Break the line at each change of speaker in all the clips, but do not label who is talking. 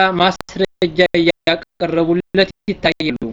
ማስረጃ እያቀረቡለት ይታያሉ።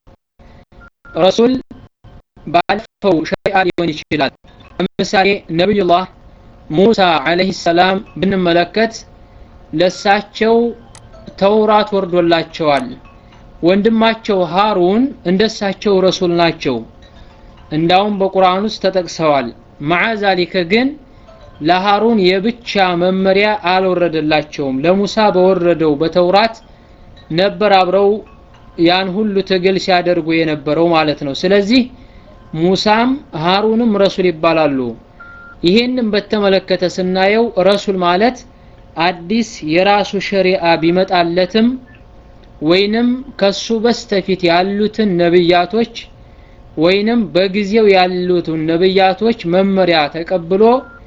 ረሱል ባለፈው ሸሪዓ ሊሆን ይችላል። ለምሳሌ ነቢዩላህ ሙሳ ዓለይሂ ሰላም ብንመለከት ለሳቸው ተውራት ወርዶላቸዋል። ወንድማቸው ሃሩን እንደሳቸው ረሱል ናቸው። እንዳውም በቁርአን ውስጥ ተጠቅሰዋል። መዓ ዛሊከ ግን ለሃሩን የብቻ መመሪያ አልወረደላቸውም። ለሙሳ በወረደው በተውራት ነበር አብረው ያን ሁሉ ትግል ሲያደርጉ የነበረው ማለት ነው። ስለዚህ ሙሳም ሃሩንም ረሱል ይባላሉ። ይሄንን በተመለከተ ስናየው ረሱል ማለት አዲስ የራሱ ሸሪዓ ቢመጣለትም ወይንም ከሱ በስተፊት ያሉትን ነብያቶች ወይንም በጊዜው ያሉትን ነብያቶች መመሪያ ተቀብሎ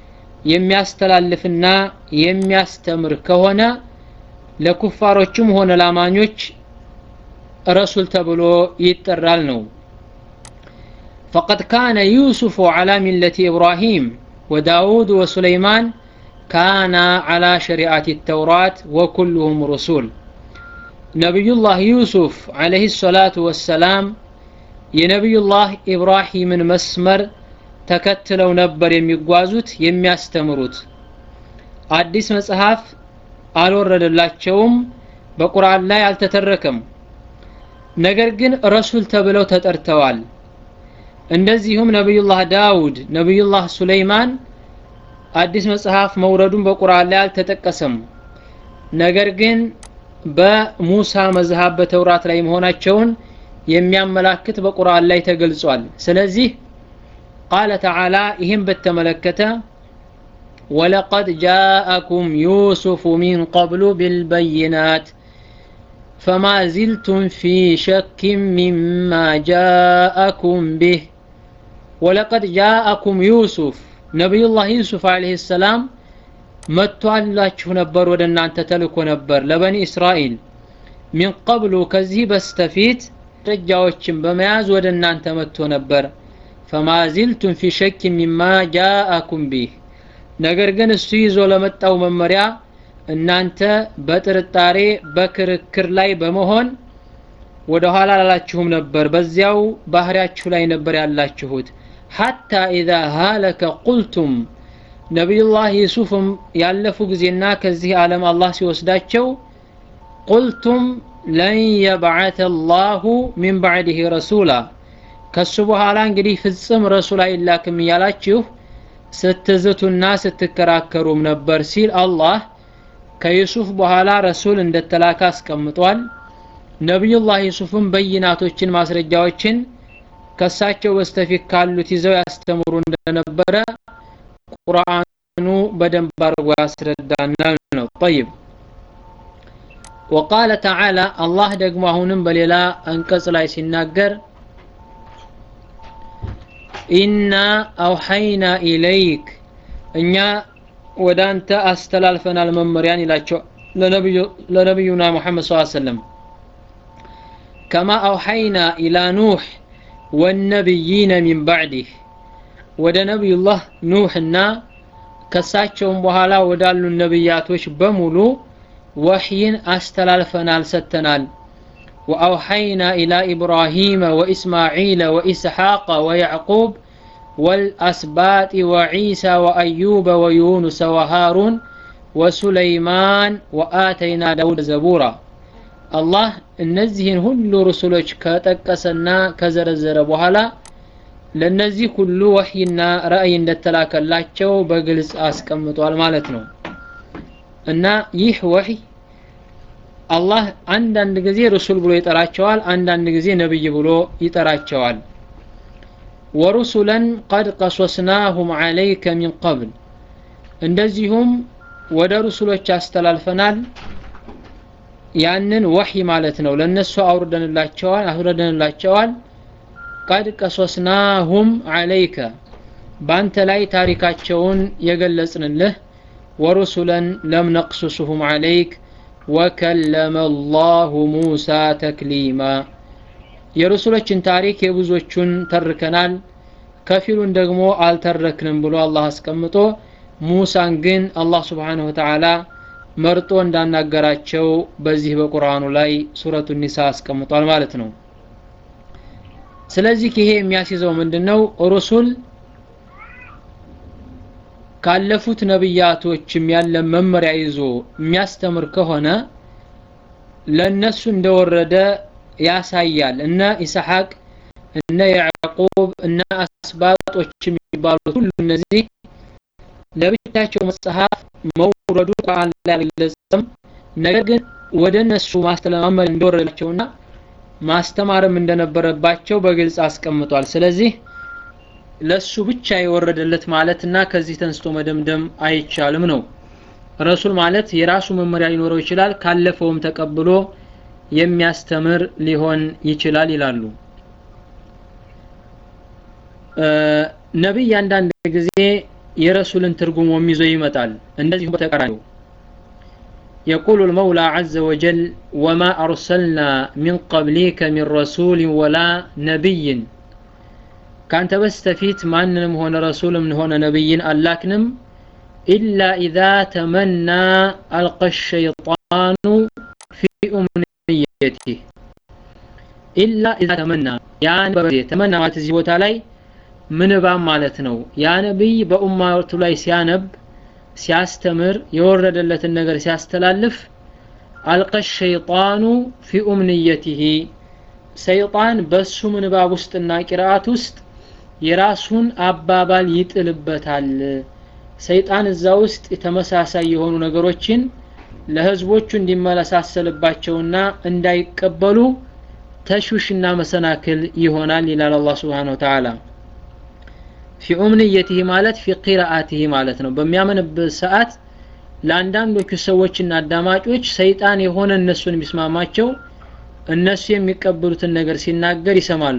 የሚያስተላልፍና የሚያስተምር ከሆነ ለኩፋሮችም ሆነ ላማኞች ረሱል ተብሎ ይጠራል ነው። فقد كان يوسف على ملة إبراهيم وداود وسليمان كان على شريعة التوراة وكلهم رسول نبي الله يوسف عليه الصلاة والسلام የነቢዩ ላህ ኢብራሂምን መስመር ተከትለው ነበር የሚጓዙት የሚያስተምሩት አዲስ መጽሐፍ አልወረደላቸውም በቁርአን ላይ አልተተረከም ነገር ግን ረሱል ተብለው ተጠርተዋል እንደዚሁም ነቢዩላህ ዳውድ ነቢዩላህ ሱለይማን አዲስ መጽሐፍ መውረዱን በቁርአን ላይ አልተጠቀሰም ነገር ግን በሙሳ መዝሃብ በተውራት ላይ መሆናቸውን የሚያመላክት በቁርአን ላይ ተገልጿል ስለዚህ ቃለ ተዓላ ይህም በተመለከተ ወለቀድ ጃአኩም ዩሱፉ ሚን ቀብሉ ቢልበይናት ፈማ ዚልቱም ፊ ሸክም ሚማ ጃአኩም ቢህ ወለቀድ ጃአኩም ዩሱፍ ነቢዩላህ ዩሱፍ አለይሂ ሰላም መጥቷላችሁ ነበር ወደ እናንተ ተልኮ ነበር ለበኒ እስራኤል ሚን ቀብሉ ከዚህ በስተፊት ማስረጃዎችን በመያዝ ወደ እናንተ መጥቶ ነበር ፈማ ዚልቱም ፊ ሸክ ሚማ ጃአኩም ቢህ ነገር ግን እሱ ይዞ ለመጣው መመሪያ እናንተ በጥርጣሬ በክርክር ላይ በመሆን ወደ ኋላ ላላችሁም ነበር በዚያው ባህሪያችሁ ላይ ነበር ያላችሁት ሐታ ኢዛ ሃለከ ቁልቱም ነቢዩላህ ዩሱፍም ያለፉ ጊዜና ከዚህ ዓለም አላህ ሲወስዳቸው ቁልቱም ለን የብዓተ ላሁ ሚን ባዕድህ ረሱላ ከሱ በኋላ እንግዲህ ፍጽም ረሱል አይላክም እያላችሁ ስትዝቱና ስትከራከሩም ነበር ሲል አላህ ከዩሱፍ በኋላ ረሱል እንደተላከ አስቀምጧል ነቢዩላህ ዩሱፍም በይናቶችን ማስረጃዎችን ከሳቸው በስተፊት ካሉት ይዘው ያስተምሩ እንደነበረ ቁርአኑ በደንብ አድርጎ ያስረዳናል ነው ጠይብ وقال تعالى الله ደግሞ አሁንም በሌላ አንቀጽ ላይ ሲናገር ኢና አውሐይና ኢለይክ እኛ ወደ አንተ አስተላልፈናል መመሪያን ይላቸው ለነቢዩና ሙሐመድ ስ ሰለም ከማ አውሐይና ኢላ ኑሕ ወነቢይነ ሚን ባዕዲህ ወደ ነቢዩላህ ኑሕና ከሳቸውም በኋላ ወዳሉ ነቢያቶች በሙሉ ወሕይን አስተላልፈናል ሰጥተናል وأوحينا إلى إبراهيم وإسماعيل وإسحاق ويعقوب والأسباط وعيسى وأيوب ويونس وهارون وسليمان وآتينا داود زبورا الله እነዚህን ሁሉ ሩሱሎች ከጠቀሰና ከዘረዘረ በኋላ ለነዚህ ሁሉ ወህይና ራእይ እንደተላከላቸው በግልጽ አስቀምጧል ማለት ነው እና ይህ ወህይ አላህ አንዳንድ ጊዜ ሩሱል ብሎ ይጠራቸዋል አንዳንድ ጊዜ ነብይ ብሎ ይጠራቸዋል ወሩሱለን ቀድ ቀሶስናሁም ዓለይከ ሚን ቀብል እንደዚሁም ወደ ሩሱሎች አስተላልፈናል ያንን ወህይ ማለት ነው ለነሱ አውርደንላቸዋል አውርደንላቸዋል ቀድ ቀሶስናሁም ዓለይከ በአንተ ላይ ታሪካቸውን የገለጽንልህ ወሩሱለን ለም ነቅሱሱሁም ዓለይክ ወከለመ አላሁ ሙሳ ተክሊማ የሩሱሎችን ታሪክ የብዙዎቹን ተርከናል ከፊሉን ደግሞ አልተረክንም ብሎ አላህ አስቀምጦ ሙሳን ግን አላህ ስብሓንሁ ወተዓላ መርጦ እንዳናገራቸው በዚህ በቁርአኑ ላይ ሱረቱ ኒሳ አስቀምጧል ማለት ነው ስለዚህ ይሄ የሚያስይዘው ምንድነው ሩሱል ካለፉት ነብያቶችም ያለ መመሪያ ይዞ የሚያስተምር ከሆነ ለነሱ እንደወረደ ያሳያል እነ ኢስሐቅ እነ ያዕቁብ እነ አስባጦች የሚባሉት ሁሉ እነዚህ ለብቻቸው መጽሐፍ መውረዱ ቁርአን ላይ አልገለጸም ነገር ግን ወደ እነሱ ማስተማመር እንደወረዳቸውና ማስተማርም እንደነበረባቸው በግልጽ አስቀምጧል ስለዚህ ለሱ ብቻ የወረደለት ማለትና ከዚህ ተንስቶ መደምደም አይቻልም ነው ረሱል ማለት የራሱ መመሪያ ሊኖረው ይችላል ካለፈውም ተቀብሎ የሚያስተምር ሊሆን ይችላል ይላሉ ነቢይ አንዳንድ ጊዜ የረሱልን ትርጉም ይዞ ይመጣል እንደዚሁም በተቃራኒው يقول المولى عز وجل وما أرسلنا من قبلك من رسول ولا نبي كانت بستفيت ماننم هون رسول من هون نبي ألاكنم إلا إذا تمنى ألقى الشيطان في أمنيته إلا إذا تمنى يعني تمنى ما تزيبوت علي من بام مالتنو يا نبي بأمة لاي سيانب ሲያስተምር የወረደለትን ነገር ሲያስተላልፍ አልቀ ሸይጣኑ ፊ ኡምንየቲሂ ሰይጣን በሱ ምንባብ ውስጥና ቂራአት ውስጥ የራሱን አባባል ይጥልበታል ሰይጣን እዛ ውስጥ ተመሳሳይ የሆኑ ነገሮችን ለህዝቦቹ እንዲመለሳሰልባቸውና እንዳይቀበሉ ተሽውሽና መሰናክል ይሆናል ይላል አላህ Subhanahu Wa Ta'ala ፊ ኡምንየቲሂ ማለት ፊ ቂራአቲሂ ማለት ነው በሚያምንበት ሰዓት ለአንዳንዶቹ ሰዎችና አዳማጮች ሰይጣን የሆነ እነሱን የሚስማማቸው እነሱ የሚቀበሉትን ነገር ሲናገር ይሰማሉ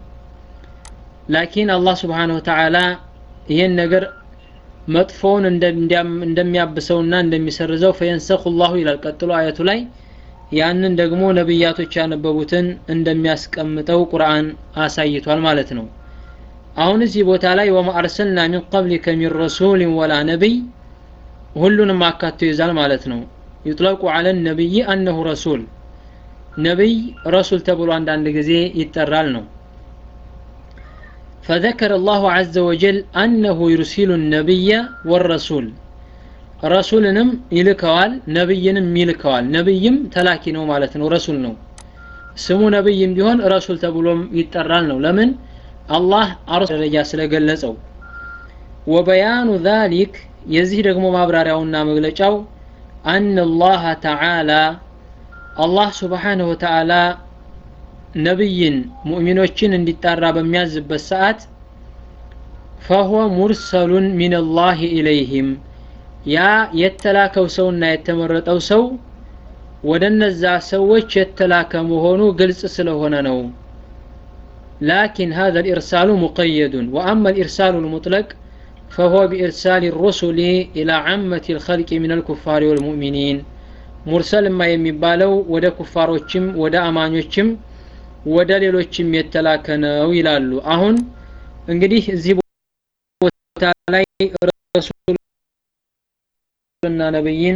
ላኪን አላህ Subhanahu Wa Ta'ala ይሄን ነገር መጥፎውን እንደሚያብሰውና እንደሚሰርዘው ፈየንሰኹ ላሁ ይላል ቀጥሎ አየቱ ላይ ያንን ደግሞ ነብያቶች ያነበቡትን እንደሚያስቀምጠው ቁርአን አሳይቷል ማለት ነው አሁን እዚህ ቦታ ላይ ወማ አርሰልና ሚን ቀብሊከ ሚን ረሱልን ወላ ነቢይ ሁሉንም አካቶ ይዛል ማለት ነው ይጥለቁ አለ ነቢይ አነሁ ረሱል ነቢይ ረሱል ተብሎ አንዳንድ ጊዜ ይጠራል ነው فذكر الله عز وجل أنه يرسل النبي والرسول رسولنم يلكوال نبينم يلكوال نبيم تلاكي نو مالتنا رسول نو سمو نبيم بيهون رسول تبولم يترال نو لمن الله أرسل رجا سلقلسو وبيان ذلك يزيد رقم مابراريونا مغلقاو أن الله تعالى الله سبحانه وتعالى ነብይን ሙእሚኖችን እንዲጣራ በሚያዝበት ሰዓት ፈሁወ ሙርሰሉን ሚንላህ ኢለይህም ያ የተላከው ሰውና የተመረጠው ሰው ወደ እነዛ ሰዎች የተላከ መሆኑ ግልጽ ስለሆነ ነው ላኪን هذا الإرسال مقيد وأما الإرسال المطلق فهو بإرسال الرسل إلى عامة الخلق من الكفار والمؤمنين مرسل ما يمبالو ودا كفاروچم ودا أمانيوچم ወደ ሌሎችም የተላከ ነው ይላሉ አሁን እንግዲህ እዚህ ቦታ ላይ ረሱልና ነብይን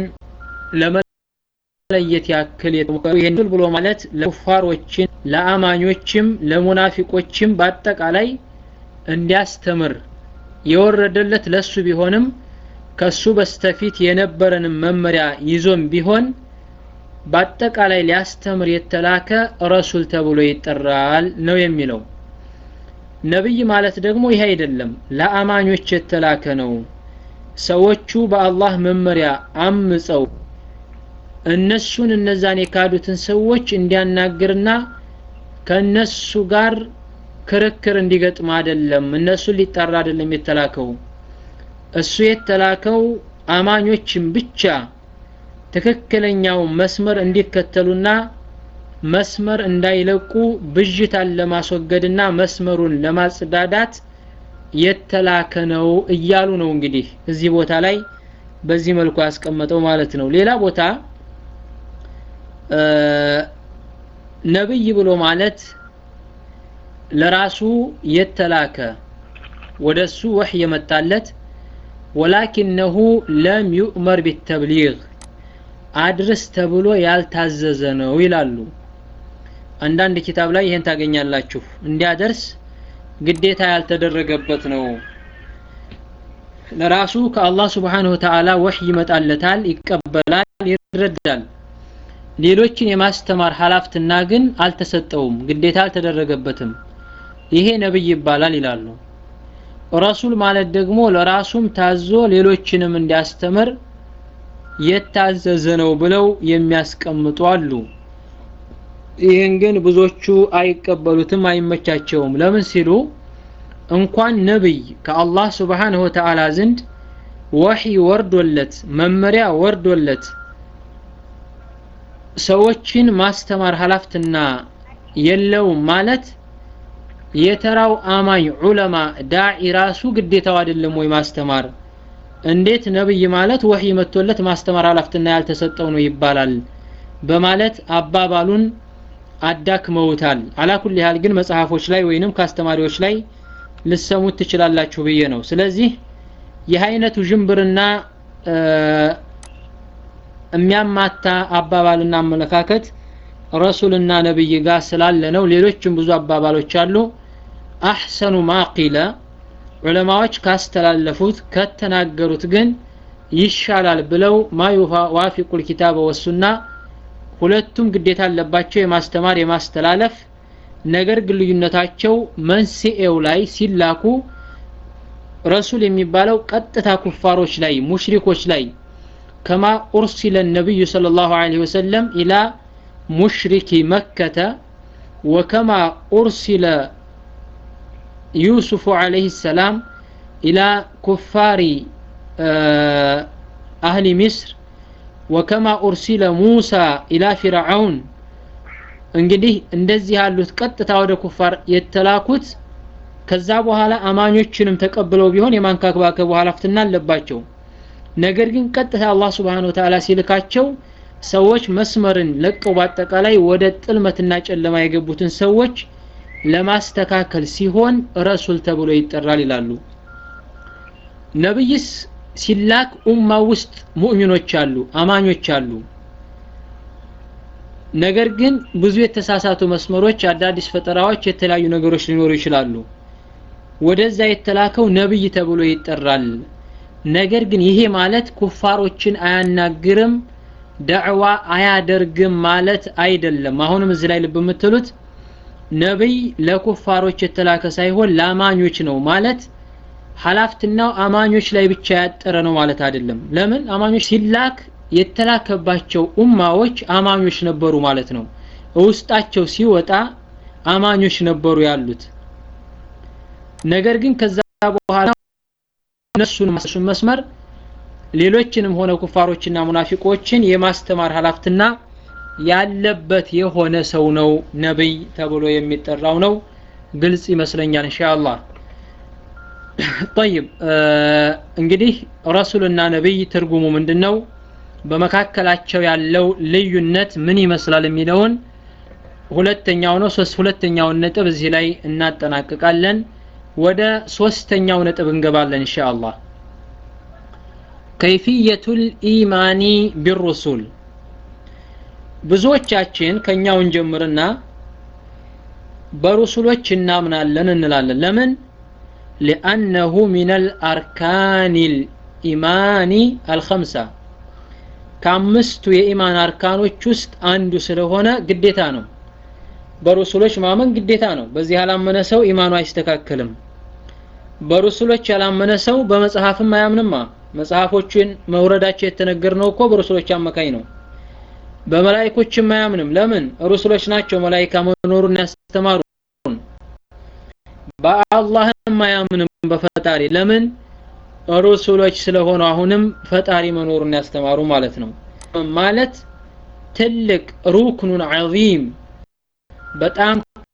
ለመለየት ያክል የተሞከሩ ይሄን ብሎ ማለት ለኩፋሮችን ለአማኞችም ለሙናፊቆችም በአጠቃላይ እንዲያስተምር የወረደለት ለሱ ቢሆንም ከሱ በስተፊት የነበረንም መመሪያ ይዞም ቢሆን በአጠቃላይ ሊያስተምር የተላከ ረሱል ተብሎ ይጠራል ነው የሚለው ነብይ ማለት ደግሞ ይህ አይደለም ለአማኞች የተላከ ነው ሰዎቹ በአላህ መመሪያ አምፀው እነሱን እነዛን የካዱትን ሰዎች እንዲያናግርና ከነሱ ጋር ክርክር እንዲገጥም አይደለም እነሱን ሊጠራ አይደለም የተላከው እሱ የተላከው አማኞችን ብቻ ትክክለኛው መስመር እንዲከተሉና መስመር እንዳይለቁ ብዥታን ለማስወገድና መስመሩን ለማጽዳዳት የተላከ ነው እያሉ ነው እንግዲህ እዚህ ቦታ ላይ በዚህ መልኩ ያስቀመጠው ማለት ነው ሌላ ቦታ ነብይ ብሎ ማለት ለራሱ የተላከ ወደሱ ወህ የመጣለት ወላኪነሁ ለም ዩእመር ቢተብሊግ አድርስ ተብሎ ያልታዘዘ ነው ይላሉ አንዳንድ ኪታብ ላይ ይሄን ታገኛላችሁ እንዲያደርስ ግዴታ ያልተደረገበት ነው ለራሱ ከአላህ ስብሓንሁ ተዓላ ወህይ ይመጣለታል ይቀበላል ይረዳል ሌሎችን የማስተማር ሀላፍትና ግን አልተሰጠውም ግዴታ አልተደረገበትም ይሄ ነብይ ይባላል ይላሉ ረሱል ማለት ደግሞ ለራሱም ታዞ ሌሎችንም እንዲያስተምር የታዘዘ ነው ብለው የሚያስቀምጡ አሉ ይህን ግን ብዙዎቹ አይቀበሉትም አይመቻቸውም ለምን ሲሉ እንኳን ነብይ ከአላህ ስብሓንሁ ወተዓላ ዘንድ ወህይ ወርዶለት መመሪያ ወርዶለት ሰዎችን ማስተማር ሀላፍትና የለውም ማለት የተራው አማኝ ዑለማ ዳዒ ራሱ ግዴታው አይደለም ወይ ማስተማር እንዴት ነብይ ማለት ወህይ መጥቶለት ማስተማር ሀላፍትና ያልተሰጠው ነው ይባላል በማለት አባባሉን አዳክመውታል አላኩል ያህል ግን መጽሐፎች ላይ ወይንም ከአስተማሪዎች ላይ ልሰሙት ትችላላችሁ ብዬ ነው ስለዚህ ይህ አይነቱ ዥንብርና የሚያማታ አባባልና አመለካከት ረሱልና ነብይ ጋር ስላለ ነው ሌሎችም ብዙ አባባሎች አሉ አሕሰኑ ማቂለ ዑለማዎች ካስተላለፉት ከተናገሩት ግን ይሻላል ብለው ማ ዋፊቁል ኪታበ ወሱና ሁለቱም ግዴታ አለባቸው የማስተማር የማስተላለፍ ነገር ግን ልዩነታቸው መንስኤው ላይ ሲላኩ ረሱል የሚባለው ቀጥታ ኩፋሮች ላይ ሙሽሪኮች ላይ ከማ ኡርሲለ ነቢዩ صلى الله عليه وسلم إلى مشرك مكة وكما أرسل يوسف عليه السلام إلى كفار أهل مصر وكما أرسل موسى إلى فرعون እንግዲህ እንደዚህ ያሉት ቀጥታ ወደ ኩፋር የተላኩት ከዛ በኋላ አማኞችንም ተቀብለው ቢሆን የማንካክባከቡ ሀላፍትና አለባቸው ነገር ግን ቀጥታ አላህ ስብሓን ወተዓላ ሲልካቸው ሰዎች መስመርን ለቀው በአጠቃላይ ወደ ጥልመትና ጨለማ የገቡትን ሰዎች ለማስተካከል ሲሆን ረሱል ተብሎ ይጠራል ይላሉ ነብይስ ሲላክ ኡማ ውስጥ ሙእሚኖች አሉ አማኞች አሉ ነገር ግን ብዙ የተሳሳቱ መስመሮች አዳዲስ ፈጠራዎች የተለያዩ ነገሮች ሊኖሩ ይችላሉ ወደዛ የተላከው ነብይ ተብሎ ይጠራል ነገር ግን ይሄ ማለት ኩፋሮችን አያናግርም ደዕዋ አያደርግም ማለት አይደለም አሁንም እዚህ ላይ ልብ የምትሉት ነብይ ለኩፋሮች የተላከ ሳይሆን ለአማኞች ነው ማለት ሀላፍትናው አማኞች ላይ ብቻ ያጠረ ነው ማለት አይደለም ለምን አማኞች ሲላክ የተላከባቸው ኡማዎች አማኞች ነበሩ ማለት ነው ውስጣቸው ሲወጣ አማኞች ነበሩ ያሉት ነገር ግን ከዛ በኋላ እነሱን ማሱን መስመር ሌሎችንም ሆነ ኩፋሮችና ሙናፊቆችን የማስተማር ሀላፍትና ያለበት የሆነ ሰው ነው ነብይ ተብሎ የሚጠራው ነው ግልጽ ይመስለኛል ኢንሻአላህ طيب እንግዲህ ረሱልና ነብይ ትርጉሙ ምንድነው በመካከላቸው ያለው ልዩነት ምን ይመስላል የሚለውን ሁለተኛው ነው ሶስት ሁለተኛውን ነጥብ እዚህ ላይ እናጠናቅቃለን ወደ ሶስተኛው ነጥብ እንገባለን ኢንሻአላህ ከይፍየቱል ኢማኒ ቢሩሱል ብዙዎቻችን ከኛውን ጀምርና በሩሱሎች እናምናለን እንላለን ለምን لأنه من الأركان الإيمان الخمسة ከአምስቱ የኢማን አርካኖች ውስጥ አንዱ ስለሆነ ግዴታ ነው በሩሱሎች ማመን ግዴታ ነው በዚህ ያላመነ ሰው ኢማኑ አይስተካከልም በሩሱሎች ያላመነ ሰው በመጽሐፍም አያምንማ መጽሐፎችን መውረዳቸው የተነገር ነው እኮ በሩሱሎች አማካኝ ነው በመላይኮችም አያምንም ለምን ሩሱሎች ናቸው መላይካ መኖሩን ያስተማሩ በአላህም አያምንም በፈጣሪ ለምን ሩሱሎች ስለሆኑ አሁንም ፈጣሪ መኖሩን ያስተማሩ ማለት ነው ማለት ትልቅ ሩክኑን ዐዚም በጣም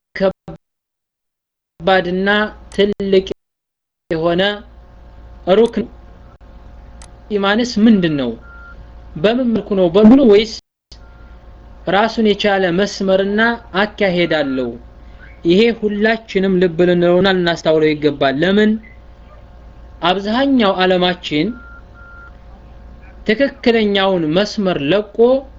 ከባድና ትልቅ የሆነ ሩክን ኢማንስ ምንድን ነው በምን መልኩ ነው በሙሉ ወይስ ራሱን የቻለ መስመርና አካሄድ አለው ይሄ ሁላችንም ልብ ልንለውና ልናስታውለው ይገባል ለምን አብዛኛው ዓለማችን ትክክለኛውን መስመር ለቆ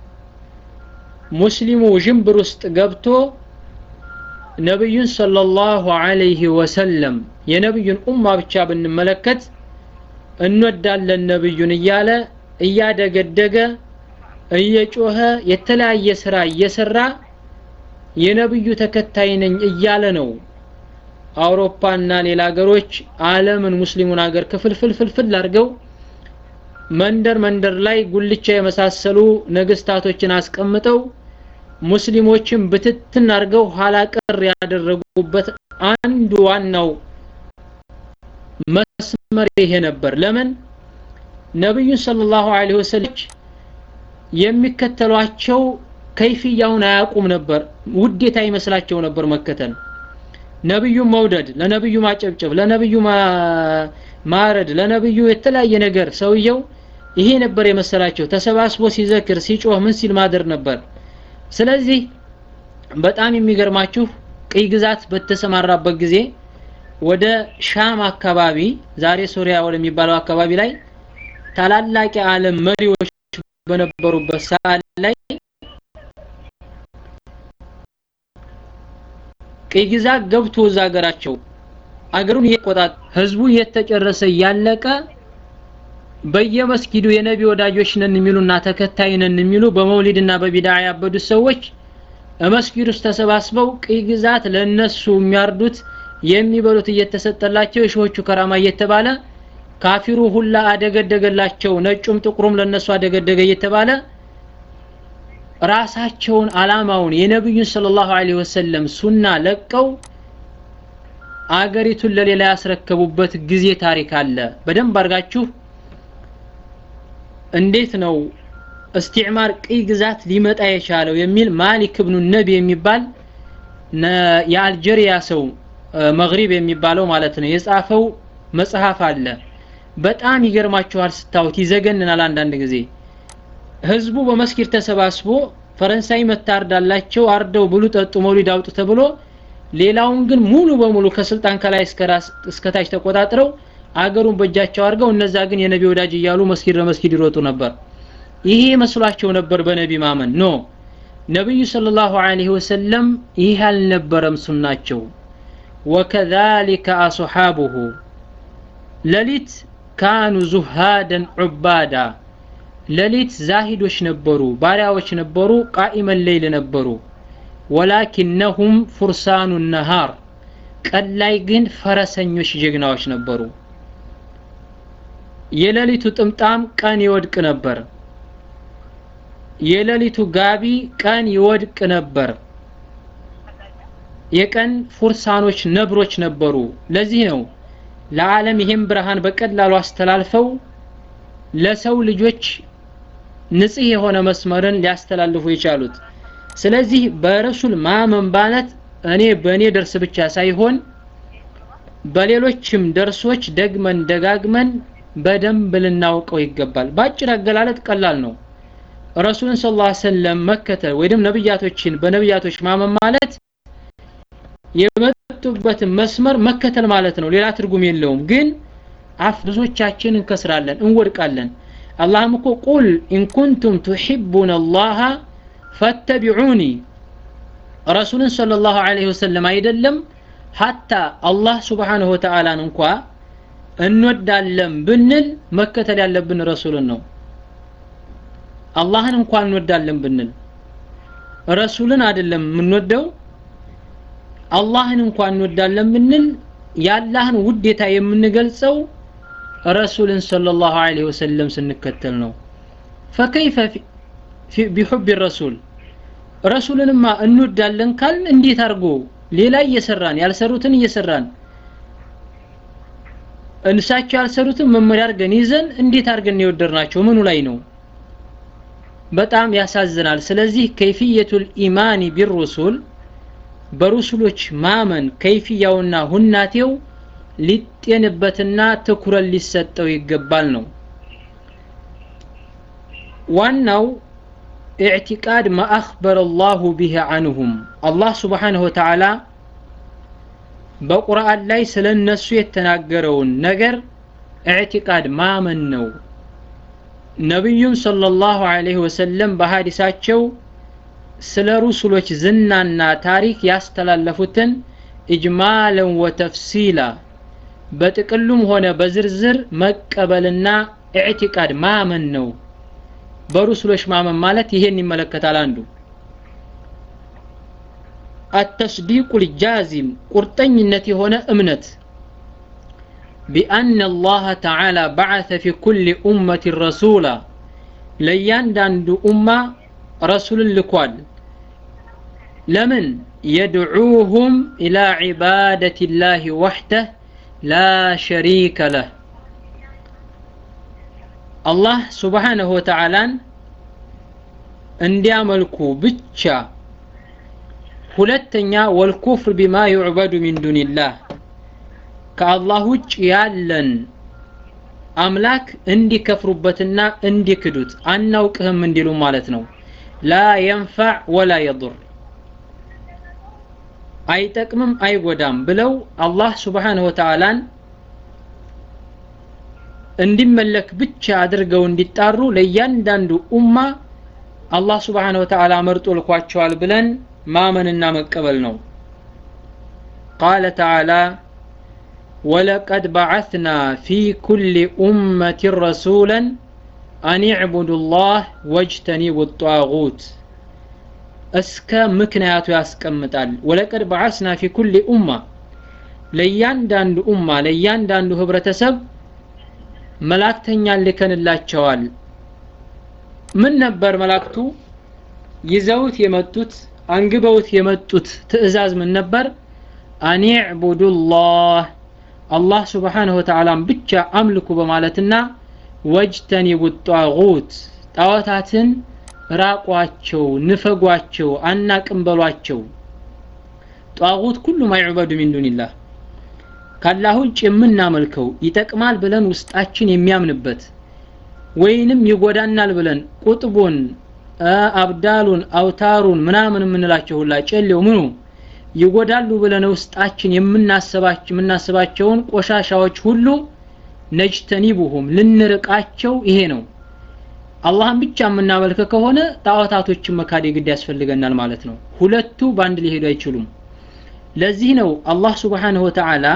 ሙስሊሙ ውዥንብር ውስጥ ገብቶ ነቢዩን ሰለላሁ ዐለይሂ ወሰለም የነቢዩን ኡማ ብቻ ብንመለከት እንወዳለን ነቢዩን እያለ እያደገደገ እየጮኸ የተለያየ ስራ እየሰራ የነብዩ ተከታይ ነኝ እያለ ነው አውሮፓና ሌላ ሀገሮች ዓለምን ሙስሊሙን ሀገር ክፍልፍልፍልፍል አድርገው መንደር መንደር ላይ ጉልቻ የመሳሰሉ ነገስታቶችን አስቀምጠው ሙስሊሞችን ብትትን አድርገው ኋላ ቀር ያደረጉበት አንዱ ዋናው መስመር ይሄ ነበር ለምን ነብዩን ሰለላሁ ዐለይሂ ወሰለም የሚከተሏቸው ከይፍያውን አያውቁም ነበር ውዴታ ይመስላቸው ነበር መከተል ነብዩን መውደድ ለነብዩ ማጨብጨብ ለነብዩ ማረድ ለነብዩ የተለያየ ነገር ሰውየው ይሄ ነበር የመሰላቸው ተሰባስቦ ሲዘክር ሲጮህ ምን ሲል ማደር ነበር ስለዚህ በጣም የሚገርማችሁ ቅኝ ግዛት በተሰማራበት ጊዜ ወደ ሻም አካባቢ ዛሬ ሶሪያ ወደሚባለው አካባቢ ላይ ታላላቅ የዓለም መሪዎች በነበሩበት ሰዓት ላይ ቅኝ ግዛት ገብቶ እዛ ሀገራቸው አገሩን እየቆጣት ህዝቡ እየተጨረሰ እያለቀ በየመስጊዱ የነቢ ወዳጆች ነን የሚሉና ተከታይ ነን የሚሉ በመውሊድና በቢድዓ ያበዱት ሰዎች መስጊድ ውስጥ ተሰባስበው ቅኝ ግዛት ለነሱ የሚያርዱት የሚበሉት እየተሰጠላቸው የሺዎቹ ከራማ እየተባለ ካፊሩ ሁላ አደገደገላቸው ነጩም ጥቁሩም ለነሱ አደገደገ እየተባለ ራሳቸውን አላማውን የነብዩን ሰለላሁ ዐለይሂ ወሰለም ሱና ለቀው አገሪቱን ለሌላ ያስረከቡበት ጊዜ ታሪክ አለ በደንብ አድርጋችሁ እንዴት ነው እስቲዕማር ቅኝ ግዛት ሊመጣ የቻለው የሚል ማሊክ ብኑ ነቢ የሚባል የአልጀሪያ ሰው መግሪብ የሚባለው ማለት ነው የጻፈው መጽሐፍ አለ በጣም ይገርማችኋል ስታዩት ይዘገንናል አንዳንድ ጊዜ ህዝቡ በመስጊድ ተሰባስቦ ፈረንሳይ መታርዳላቸው አርደው ብሉ ጠጡ መውሊድ አውጡ ተብሎ ሌላውን ግን ሙሉ በሙሉ ከስልጣን ከላይ እስከ ታች ተቆጣጥረው አገሩን በእጃቸው አድርገው እነዛ ግን የነቢ ወዳጅ እያሉ መስጊድ ለመስጊድ ይሮጡ ነበር ይሄ መስሏቸው ነበር በነቢ ማመን ኖ ነብዩ ሰለላሁ ዐለይሂ ወሰለም ይህ አልነበረም ሱናቸው ወከዛሊከ አስሓቡሁ ለሊት ካኑ ዙሃደን ዑባዳ ለሊት ዛሂዶች ነበሩ ባሪያዎች ነበሩ ቃኢመን ሌይል ነበሩ ወላኪነሁም ፉርሳኑ ነሃር ቀን ላይ ግን ፈረሰኞች ጀግናዎች ነበሩ የሌሊቱ ጥምጣም ቀን ይወድቅ ነበር የሌሊቱ ጋቢ ቀን ይወድቅ ነበር የቀን ፉርሳኖች ነብሮች ነበሩ ለዚህ ነው ለዓለም ይህም ብርሃን በቀላሉ አስተላልፈው ለሰው ልጆች ንጽህ የሆነ መስመርን ሊያስተላልፉ የቻሉት ስለዚህ በረሱል ማመን ማለት እኔ በእኔ ደርስ ብቻ ሳይሆን በሌሎችም ደርሶች ደግመን ደጋግመን በደንብ ልናውቀው ይገባል በአጭር አገላለጥ ቀላል ነው ረሱልን ስ ላ ሰለም መከተል ወይም ነብያቶችን በነብያቶች ማመን ማለት የመጡበትን መስመር መከተል ማለት ነው ሌላ ትርጉም የለውም ግን አፍ ብዙዎቻችን እንከስራለን እንወድቃለን አላህም እኮ ቁል ኢንኩንቱም ቱሒቡን አላህ ፈተቢዑኒ ረሱልን صለ ላሁ ዐለይሂ ወሰለም አይደለም ሀታ አላህ ስብሓንሁ ወተዓላን እንኳ እንወዳለን ብንል መከተል ያለብን ረሱልን ነው አላህን እንኳን እንወዳለን ብንል ረሱልን አይደለም የምንወደው አላህን እንኳን እንወዳለን ብንል የአላህን ውዴታ የምንገልጸው ረሱልን ሰለላሁ ዐለይሂ ወሰለም ስንከተል ነው ፈከይፈ ቢሑብ ረሱል ረሱልንማ እንወዳለን ካል እንዴት አድርጎ ሌላ እየሰራን ያልሰሩትን እየሰራን እንሳቸው ያልሰሩትን መመሪያ አድርገን ይዘን እንዴት አድርገን የወደድናቸው ምኑ ላይ ነው በጣም ያሳዝናል ስለዚህ ከይፍየቱል ኢማኒ ቢሩሱል በሩሱሎች ማመን ከይፍያውና ሁናቴው ሊጤንበትና ትኩረት ሊሰጠው ይገባል ነው ዋናው اعتقاد ما أخبر الله به عنهم الله سبحانه وتعالى በቁርአን ላይ ስለ እነሱ የተናገረውን ነገር اعتقاد ማመን ነው ነቢዩም ሰለላሁ ዐለይሂ ወሰለም በሀዲሳቸው ስለ ሩሱሎች ዝናና ታሪክ ያስተላለፉትን ኢጅማለን ወተፍሲላ በጥቅሉም ሆነ በዝርዝር መቀበልና ኢዕቲቃድ ማመን ነው። በሩሱሎች ማመን ማለት ይሄን ይመለከታል። አንዱ አተስዲቁ ልጃዚም ቁርጠኝነት የሆነ እምነት ቢአነ አላህ ተዓላ በዓተ ፊ ኩል ኡመት ረሱላ ለእያንዳንዱ ኡማ ረሱልን ልኳል። ለምን የድዑሁም ኢላ ዒባደት ላህ ወሕደህ ላ ሸሪከ ለህ አላህ ሱብሓነሁ ወተዓላን እንዲያመልኩ ብቻ። ሁለተኛ ወልኩፍር ቢማ ዩዕበዱ ሚን ዱኒላህ ከአላህ ውጭ ያለን አምላክ እንዲከፍሩበትና እንዲክዱት አናውቅህም እንዲሉ ማለት ነው። ላ የንፋዕ ወላ የዱር አይጠቅምም አይጎዳም ብለው አላህ ሱብሓነሁ ወተዓላን እንዲመለክ ብቻ አድርገው እንዲጣሩ ለእያንዳንዱ ኡማ አላህ ሱብሓነሁ ወተዓላ መርጦ ልኳቸዋል ብለን ማመንና መቀበል ነው። ቃለ ተዓላ ወለቀድ በዓትና ፊ ኩሊ ኡመትን ረሱለን አን ዕቡዱ ላህ ወጅተኒቡ ጧጉት እስከ ምክንያቱ ያስቀምጣል። ወለቀድ በዓስና ፊ ኩሊ ኡማ ለእያንዳንዱ ኡማ ለእያንዳንዱ ህብረተሰብ መላእክተኛን ልከንላቸዋል። ምን ነበር መላእክቱ ይዘውት የመጡት አንግበውት የመጡት ትዕዛዝ ምን ነበር? አን ዕቡዱላህ አላህ ሱብሓነሁ ወተዓላን ብቻ አምልኩ በማለትና ወጅተኒቡ ጧጉት ጣዖታትን ራቋቸው፣ ንፈጓቸው፣ አናቅም በሏቸው። ጧጉት ኩሉ ማ ዩዕበዱ ሚን ዱኒላህ ካላህ ውጭ የምናመልከው ይጠቅማል ብለን ውስጣችን የሚያምንበት ወይንም ይጎዳናል ብለን ቁጥቡን፣ አብዳሉን፣ አውታሩን ምናምን የምንላቸው ሁላ ጨሌው ምኑ ይጎዳሉ ብለን ውስጣችን የምናስባቸውን ቆሻሻዎች ሁሉ ነጅተኒቡሁም ልንርቃቸው ይሄ ነው። አላህን ብቻ የምናመልክ ከሆነ ጣዖታቶችን መካድ ግድ ያስፈልገናል ማለት ነው። ሁለቱ በአንድ ሊሄዱ አይችሉም። ለዚህ ነው አላህ ሱብሓነሁ ወተዓላ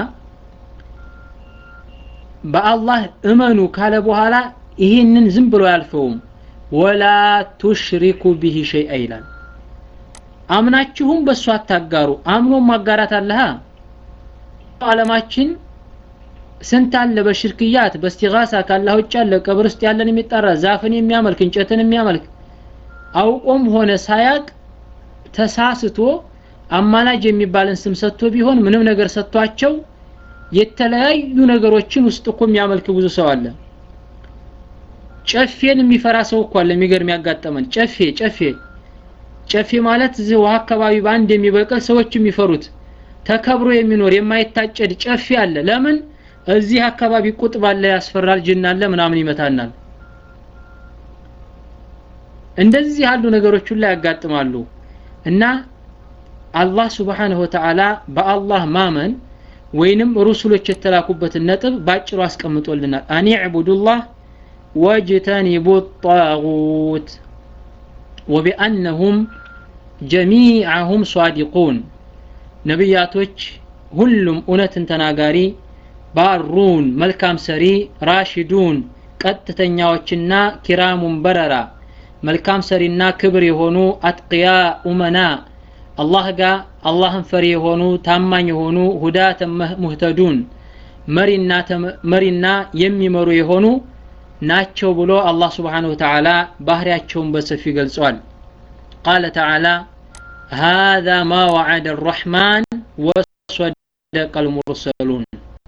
በአላህ እመኑ ካለ በኋላ ይህንን ዝም ብሎ አያልፈውም። ወላ ቱሽሪኩ ቢሂ ሸይአ ይላል። አምናችሁም በእሱ አታጋሩ። አምኖ ማጋራት አለሃ ዓለማችን ስንት አለ በሽርክያት በስቲጋሳ ካላህ ውጭ ያለ ቀብር ውስጥ ያለን የሚጠራ ዛፍን የሚያመልክ እንጨትን የሚያመልክ አውቆም ሆነ ሳያቅ ተሳስቶ አማላጅ የሚባልን ስም ሰጥቶ ቢሆን ምንም ነገር ሰጥቷቸው የተለያዩ ነገሮችን ውስጥ እኮ የሚያመልክ ብዙ ሰው አለ። ጨፌን የሚፈራ ሰው እኮ አለ። የሚገርም ያጋጠመን ጨፌ ጨፌ ጨፌ ማለት እዚህ ውሃ አካባቢ በአንድ የሚበቅል ሰዎች የሚፈሩት ተከብሮ የሚኖር የማይታጨድ ጨፌ አለ። ለምን እዚህ አካባቢ ቁጥብ አለ፣ ያስፈራል፣ ጅን አለ፣ ምናምን ይመታናል። እንደዚህ ያሉ ነገሮች ሁሉ ያጋጥማሉ እና አላህ ሱብሓነሁ ወተዓላ በአላህ ማመን ወይንም ሩሱሎች የተላኩበትን ነጥብ ባጭሩ አስቀምጦልናል። አን ዕቡዱላህ ወጅተኒቡ ጣጉት ወቢአነሁም ጀሚዐሁም ሷዲቁን ነቢያቶች ሁሉም እውነትን ተናጋሪ ባሩን መልካም ሰሪ ራሽዱን ቀጥተኛዎችና ኪራሙን በረራ መልካም ሰሪና ክብር የሆኑ አትቅያ ኡመና አላህ ጋር አላህን ፈሪ የሆኑ ታማኝ የሆኑ ሁዳተ ሙህተዱን መሪና የሚመሩ የሆኑ ናቸው ብሎ አላህ ስብሓነሁ ወተዓላ ባህሪያቸውን በሰፊ ገልጿል። ቃለ ተዓላ هذا ما وعد الرحمن وصدق المرسلون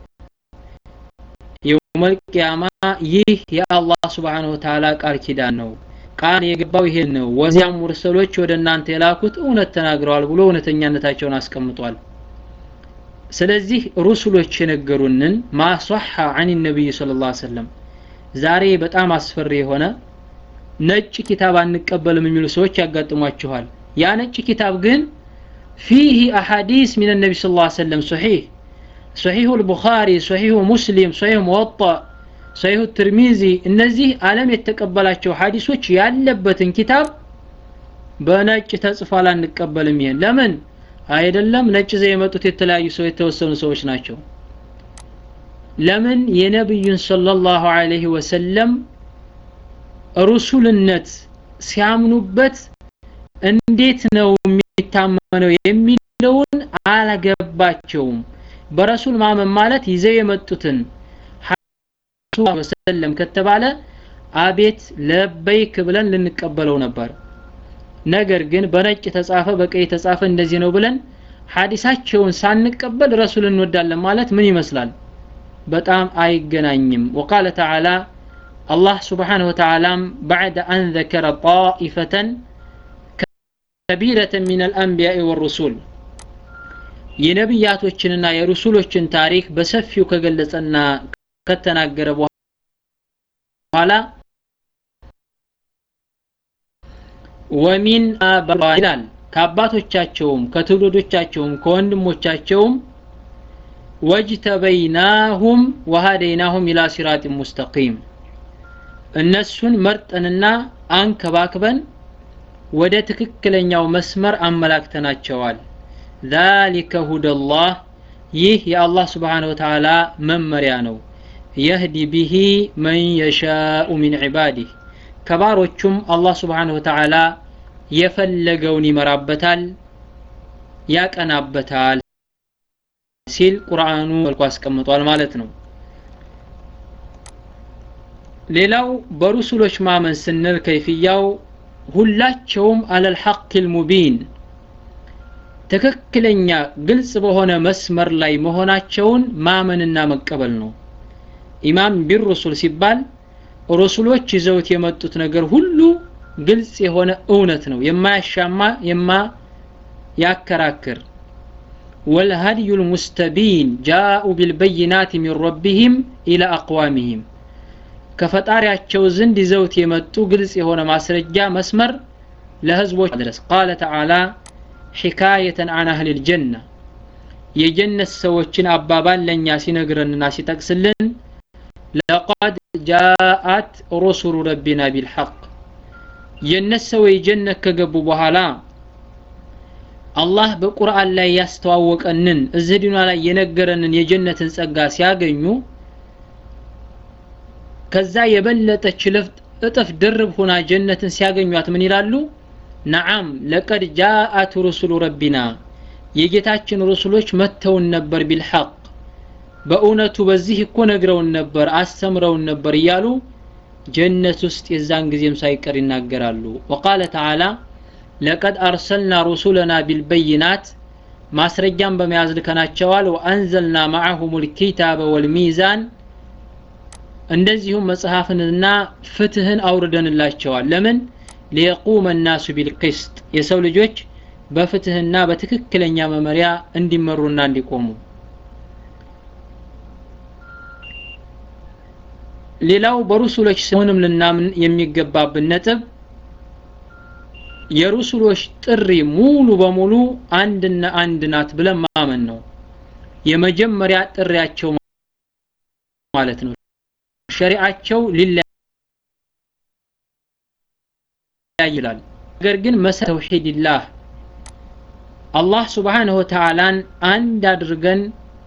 يوم القيامة ይህ የአላህ ስብሓነሁ ወተዓላ ቃል ኪዳን ነው። ቃል የገባው ይሄን ነው። ወዚያም ሙርሰሎች ወደ እናንተ የላኩት እውነት ተናግረዋል ብሎ እውነተኛነታቸውን አስቀምጧል። ስለዚህ ሩሱሎች የነገሩንን ማሷሐ አን ነቢይ ሰለላሁ ዐለይሂ ወሰለም ዛሬ በጣም አስፈሪ የሆነ ነጭ ኪታብ አንቀበልም የሚሉ ሰዎች ያጋጥሟችኋል። ያ ነጭ ኪታብ ግን ፊህ አሐዲስ ሚን ነቢ ሰለላሁ ዐለይሂ ወሰለም ሶሒህ ሶሒሁ ልቡኻሪ ሶሒሁ ሙስሊም ሶሒሁ ሙወጣ ሰሂሁ ትርሚዚ እነዚህ ዓለም የተቀበላቸው ሐዲሶች ያለበትን ኪታብ በነጭ ተጽፏል አንቀበልም ይሄን ለምን አይደለም ነጭ ዘ የመጡት የተለያዩ ሰው የተወሰኑ ሰዎች ናቸው ለምን የነብዩን ሰለላሁ ዐለይሂ ወሰለም ሩሱልነት ሲያምኑበት እንዴት ነው የሚታመነው የሚለውን አላገባቸውም በረሱል ማመን ማለት ይዘው የመጡትን ወሰለም ከተባለ አቤት ለበይክ ብለን ልንቀበለው ነበር ነገር ግን በነጭ ተጻፈ በቀይ ተጻፈ እንደዚህ ነው ብለን ሐዲሳቸውን ሳንቀበል ረሱል እንወዳለን ማለት ምን ይመስላል በጣም አይገናኝም وقال تعالى الله سبحانه وتعالى بعد أن ذكر طائفة كبيرة من الأنبياء والرسول የነቢያቶችንና የሩሱሎችን ታሪክ በሰፊው ከገለጸና ከተናገረ በኋላ ወሚን ይላል ከአባቶቻቸውም ከትውልዶቻቸውም ከወንድሞቻቸውም ወጅተበይናሁም ወሃደይናሁም ኢላ ሲራጥ ሙስተቂም እነሱን መርጠንና አንከባክበን ወደ ትክክለኛው መስመር አመላክተናቸዋል ذلك هدى الله ይህ የአላህ ስብሓን ወተዓላ መመሪያ ነው የህዲ ቢሂ መን የሻኡ ሚን ዒባዲህ ከባሮቹም አላህ ስብሓን ወተዓላ የፈለገውን ይመራበታል ያቀናበታል ሲል ቁርአኑ መልኩ አስቀምጧል ማለት ነው ሌላው በሩሱሎች ማመን ስንል ከይፍያው ሁላቸውም አለል ሐቅ ልሙቢን ትክክለኛ ግልጽ በሆነ መስመር ላይ መሆናቸውን ማመንና መቀበል ነው ኢማም ቢሩሱል ሲባል ሩሱሎች ይዘውት የመጡት ነገር ሁሉ ግልጽ የሆነ እውነት ነው የማያሻማ የማ ያከራክር والهدي المستبين جاءوا بالبينات من ربهم إلى أقوامهم ከፈጣሪያቸው ዘንድ ይዘውት የመጡ ግልጽ የሆነ ማስረጃ መስመር ለህዝቦች ድረስ ቃለ ተዓላ ሒካየተን አን አህል ልጀና የጀነት ሰዎችን አባባል ለእኛ ሲነግረንና ሲጠቅስልን ለቀድ ጃአት ሩሱሉ ረቢና ቢልሐቅ የነት ሰዎች ጀነት ከገቡ በኋላ አላህ በቁርአን ላይ ያስተዋወቀንን እዚህ ዲኗ ላይ የነገረንን የጀነትን ጸጋ ሲያገኙ ከዛ የበለጠች እጥፍ ድርብ ሆና ጀነትን ሲያገኟት ምን ይላሉ ነዓም ለቀድ ጃአት ሩሱሉ ረቢና የጌታችን ሩሱሎች መጥተውን ነበር ቢልሐቅ በእውነቱ በዚህ እኮ ነግረውን ነበር አስተምረውን ነበር እያሉ ጀነት ውስጥ የዛን ጊዜም ሳይቀር ይናገራሉ ወቃለ ተዓላ ለቀድ አርሰልና ሩሱለና ቢልበይናት ማስረጃን በመያዝ ልከናቸዋል ወአንዘልና ማዕሁም ልኪታበ ወልሚዛን እንደዚሁም መጽሐፍንና ፍትህን አውርደንላቸዋል ለምን ሊየቁመ ናሱ ቢልቅስጥ የሰው ልጆች በፍትህና በትክክለኛ መመሪያ እንዲመሩና እንዲቆሙ ሌላው በሩሱሎች ስሙንም ልናምን የሚገባብን ነጥብ የሩሱሎች ጥሪ ሙሉ በሙሉ አንድና አንድ ናት ብለን ማመን ነው የመጀመሪያ ጥሪያቸው ማለት ነው ሸሪዓቸው ሊለያይ ይላል ነገር ግን መሰረት ተውሂድላህ አላህ ስብሓንሁ ወተዓላን አንድ አድርገን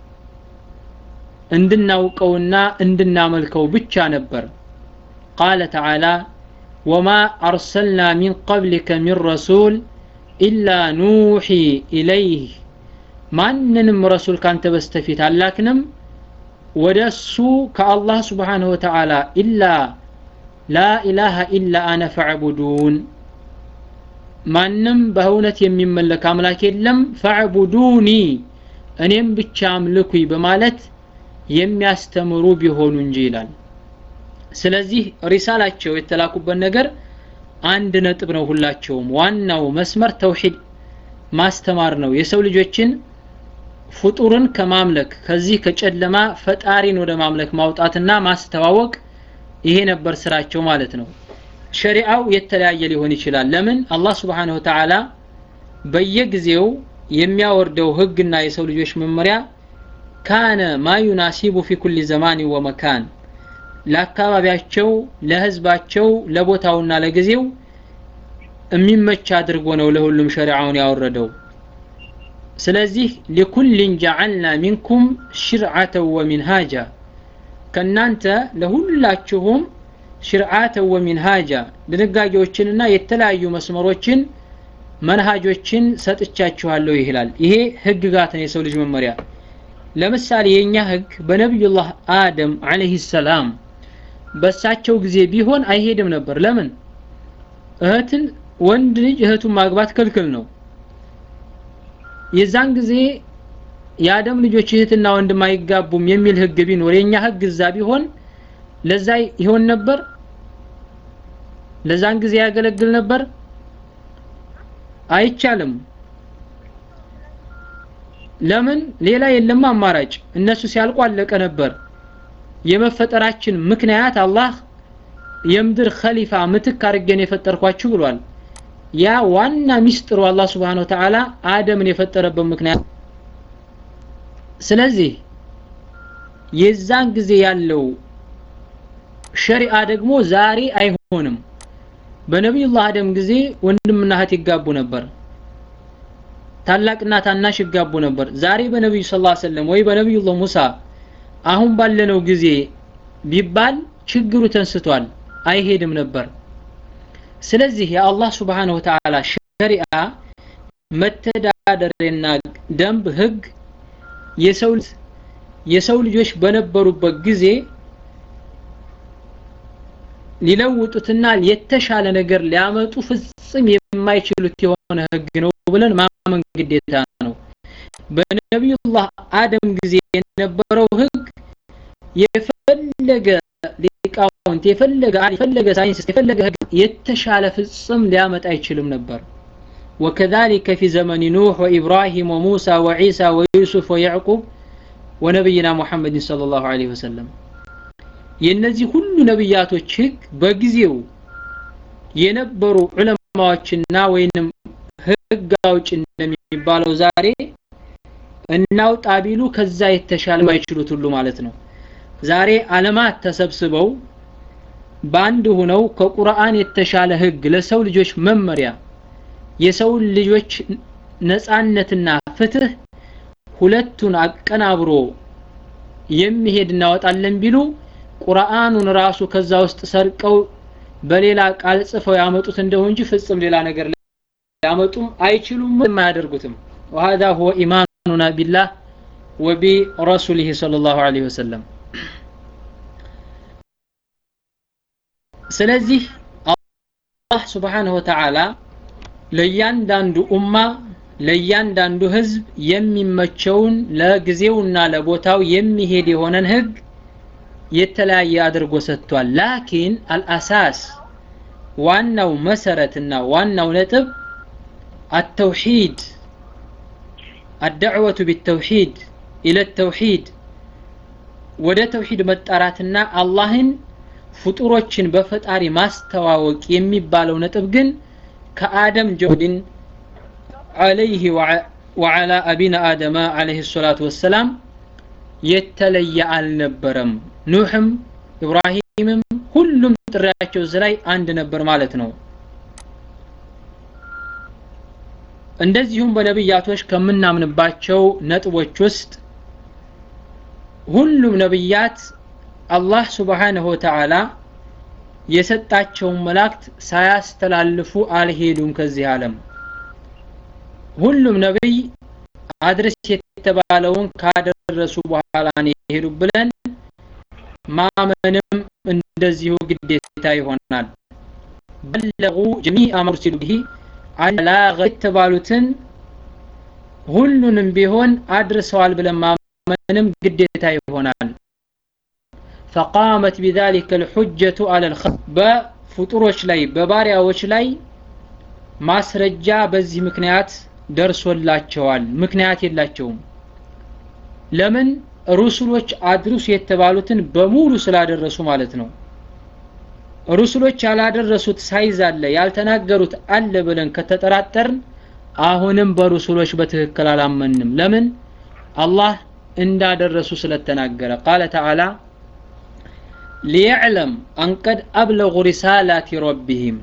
እንድናውቀውና እንድናመልከው ብቻ ነበር ቃለ ተዓላ ወማ አርሰልና ሚን ቀብሊከ ሚን ረሱል ኢላ ኑሒ ኢለይህ ማንንም ረሱል ካንተ በስተፊት አላክንም ወደ እሱ ከአላህ ስብሓንሁ ወተዓላ ኢላ ላኢላሃ ኢላ አነ ፈዕቡዱን ማንም በእውነት የሚመለክ አምላክ የለም ፈዕቡዱኒ እኔም ብቻ አምልኩኝ በማለት የሚያስተምሩ ቢሆኑ እንጂ ይላል ስለዚህ ሪሳላቸው የተላኩበት ነገር አንድ ነጥብ ነው ሁላቸውም ዋናው መስመር ተውሂድ ማስተማር ነው የሰው ልጆችን ፍጡርን ከማምለክ ከዚህ ከጨለማ ፈጣሪን ወደ ማምለክ ማውጣትና ማስተዋወቅ ይሄ ነበር ስራቸው ማለት ነው ሸሪዓው የተለያየ ሊሆን ይችላል ለምን አላህ ስብሓንሁ ተዓላ በየጊዜው የሚያወርደው ህግና የሰው ልጆች መመሪያ ካነ ማ ዩናሲቡ ፊ ኩል ዘማን ወመካን ለአካባቢያቸው ለህዝባቸው ለቦታውና ለጊዜው የሚመች አድርጎ ነው ለሁሉም ሸሪዓውን ያወረደው ስለዚህ ሊኩልን ጀዐልና ሚንኩም ሽርዓተን ወሚንሃጃ ከእናንተ ለሁላችሁም ሽርዓተን ወሚንሃጃ ድንጋጌዎችንና የተለያዩ መስመሮችን መንሃጆችን ሰጥቻችኋለሁ ይላል ይሄ ህግጋት ነው የሰው ልጅ መመሪያ ለምሳሌ የኛ ህግ በነቢዩላህ አደም አለይሂ ሰላም በሳቸው ጊዜ ቢሆን አይሄድም ነበር ለምን እህትን ወንድ ልጅ እህቱን ማግባት ክልክል ነው የዛን ጊዜ የአደም ልጆች እህትና ወንድም አይጋቡም የሚል ህግ ቢኖር የኛ ህግ እዛ ቢሆን ለዛ ይሆን ነበር ለዛን ጊዜ ያገለግል ነበር አይቻልም ለምን ሌላ የለም አማራጭ እነሱ ሲያልቁ አለቀ ነበር የመፈጠራችን ምክንያት አላህ የምድር ኸሊፋ ምትክ አድርጌን የፈጠርኳችሁ ብሏል ያ ዋና ሚስጥሩ አላህ ስብሓን ወተዓላ አደምን የፈጠረበት ምክንያት ስለዚህ የዛን ጊዜ ያለው ሸሪዓ ደግሞ ዛሬ አይሆንም በነቢዩላህ አደም ጊዜ ወንድምና እህት ይጋቡ ነበር ታላቅና ታናሽ ይጋቡ ነበር ዛሬ በነቢዩ ስ ሰለም ወይ በነቢዩላህ ሙሳ አሁን ባለነው ጊዜ ቢባል ችግሩ ተንስቷል አይሄድም ነበር ስለዚህ የአላህ ስብሓንሁ ወተዓላ ሸሪዓ መተዳደሪያና ደንብ ህግ የሰው የሰው ልጆች በነበሩበት ጊዜ ሊለውጡትና የተሻለ ነገር ሊያመጡ ፍጽም የማይችሉት የሆነ ህግ ነው ብለን ማመን ግዴታ ነው በነቢዩላህ አደም ጊዜ የነበረው ህግ የፈለገ ሊቃውንት የፈለገ የፈለገ ሳይንስ የፈለገ ህግ የተሻለ ፍጽም ሊያመጣ አይችልም ነበር وكذلك في زمن نوح وإبراهيم وموسى وعيسى ويوسف ويعقوب ونبينا محمد صلى الله عليه وسلم የነዚህ ሁሉ ነብያቶች ህግ በጊዜው የነበሩ ዑለማዎችና ወይንም ህግ አውጭ እንደሚባለው ዛሬ እናውጣ ቢሉ ከዛ የተሻለ ማይችሉት ሁሉ ማለት ነው ዛሬ አለማት ተሰብስበው በአንድ ሆነው ከቁርአን የተሻለ ህግ ለሰው ልጆች መመሪያ የሰው ልጆች ነጻነትና ፍትህ ሁለቱን አቀናብሮ የሚሄድ እናወጣለን ቢሉ ቁርአኑን ራሱ ከዛ ውስጥ ሰርቀው በሌላ ቃል ጽፈው ያመጡት እንደው እንጂ ፍጽም ሌላ ነገር ሊያመጡም አይችሉም የማያደርጉትም وهذا هو إيماننا بالله وبرسوله صلى الله عليه وسلم ስለዚህ አላህ ስብሓንሁ ወተዓላ ለእያንዳንዱ ኡማ ለእያንዳንዱ ህዝብ የሚመቸውን ለጊዜውና ለቦታው የሚሄድ የሆነን ህግ የተለያየ አድርጎ ሰጥቷል ላኪን አልአሳስ ዋናው መሰረትና ዋናው ነጥብ التوحيد الدعوة بالتوحيد إلى التوحيد ወደ ተውሂድ መጣራትና አላህን ፍጡሮችን በፈጣሪ ማስተዋወቅ የሚባለው ነጥብ ግን ከአደም ጀሁድን አለይህ ወዓላ አቢና አደማ አለይህ ሰላቱ ወሰላም የተለየ አልነበረም ኑሕም ኢብራሂምም ሁሉም ጥሪያቸው እዚህ ላይ አንድ ነበር ማለት ነው እንደዚሁም በነብያቶች ከምናምንባቸው ነጥቦች ውስጥ ሁሉም ነብያት አላህ ስብሓንሁ ወተዓላ የሰጣቸውን መላእክት ሳያስተላልፉ አልሄዱም ከዚህ ዓለም ሁሉም ነብይ አድርስ የተባለውን ካደረሱ በኋላ ነው የሄዱ ብለን ማመንም እንደዚሁ ግዴታ ይሆናል በለጉ ጀሚአ መርሲሉ ብሂ አላገ የተባሉትን ሁሉንም ቢሆን አድርሰዋል ብለን ማመንም ግዴታ ይሆናል فقامت بذلك الحجة على الخلق በፍጡሮች ላይ በባሪያዎች ላይ ማስረጃ በዚህ ምክንያት ደርሶላቸዋል ምክንያት የላቸውም ለምን ሩሱሎች አድርሱ የተባሉትን በሙሉ ስላደረሱ ማለት ነው ሩሱሎች ያላደረሱት ሳይዝ አለ ያልተናገሩት አለ ብለን ከተጠራጠርን አሁንም በሩሱሎች በትክክል አላመንም ለምን አላህ እንዳደረሱ ስለተናገረ ቃለ ተዓላ ሊዕለም አንቀድ አብለጉ ሪሳላቲ ረቢህም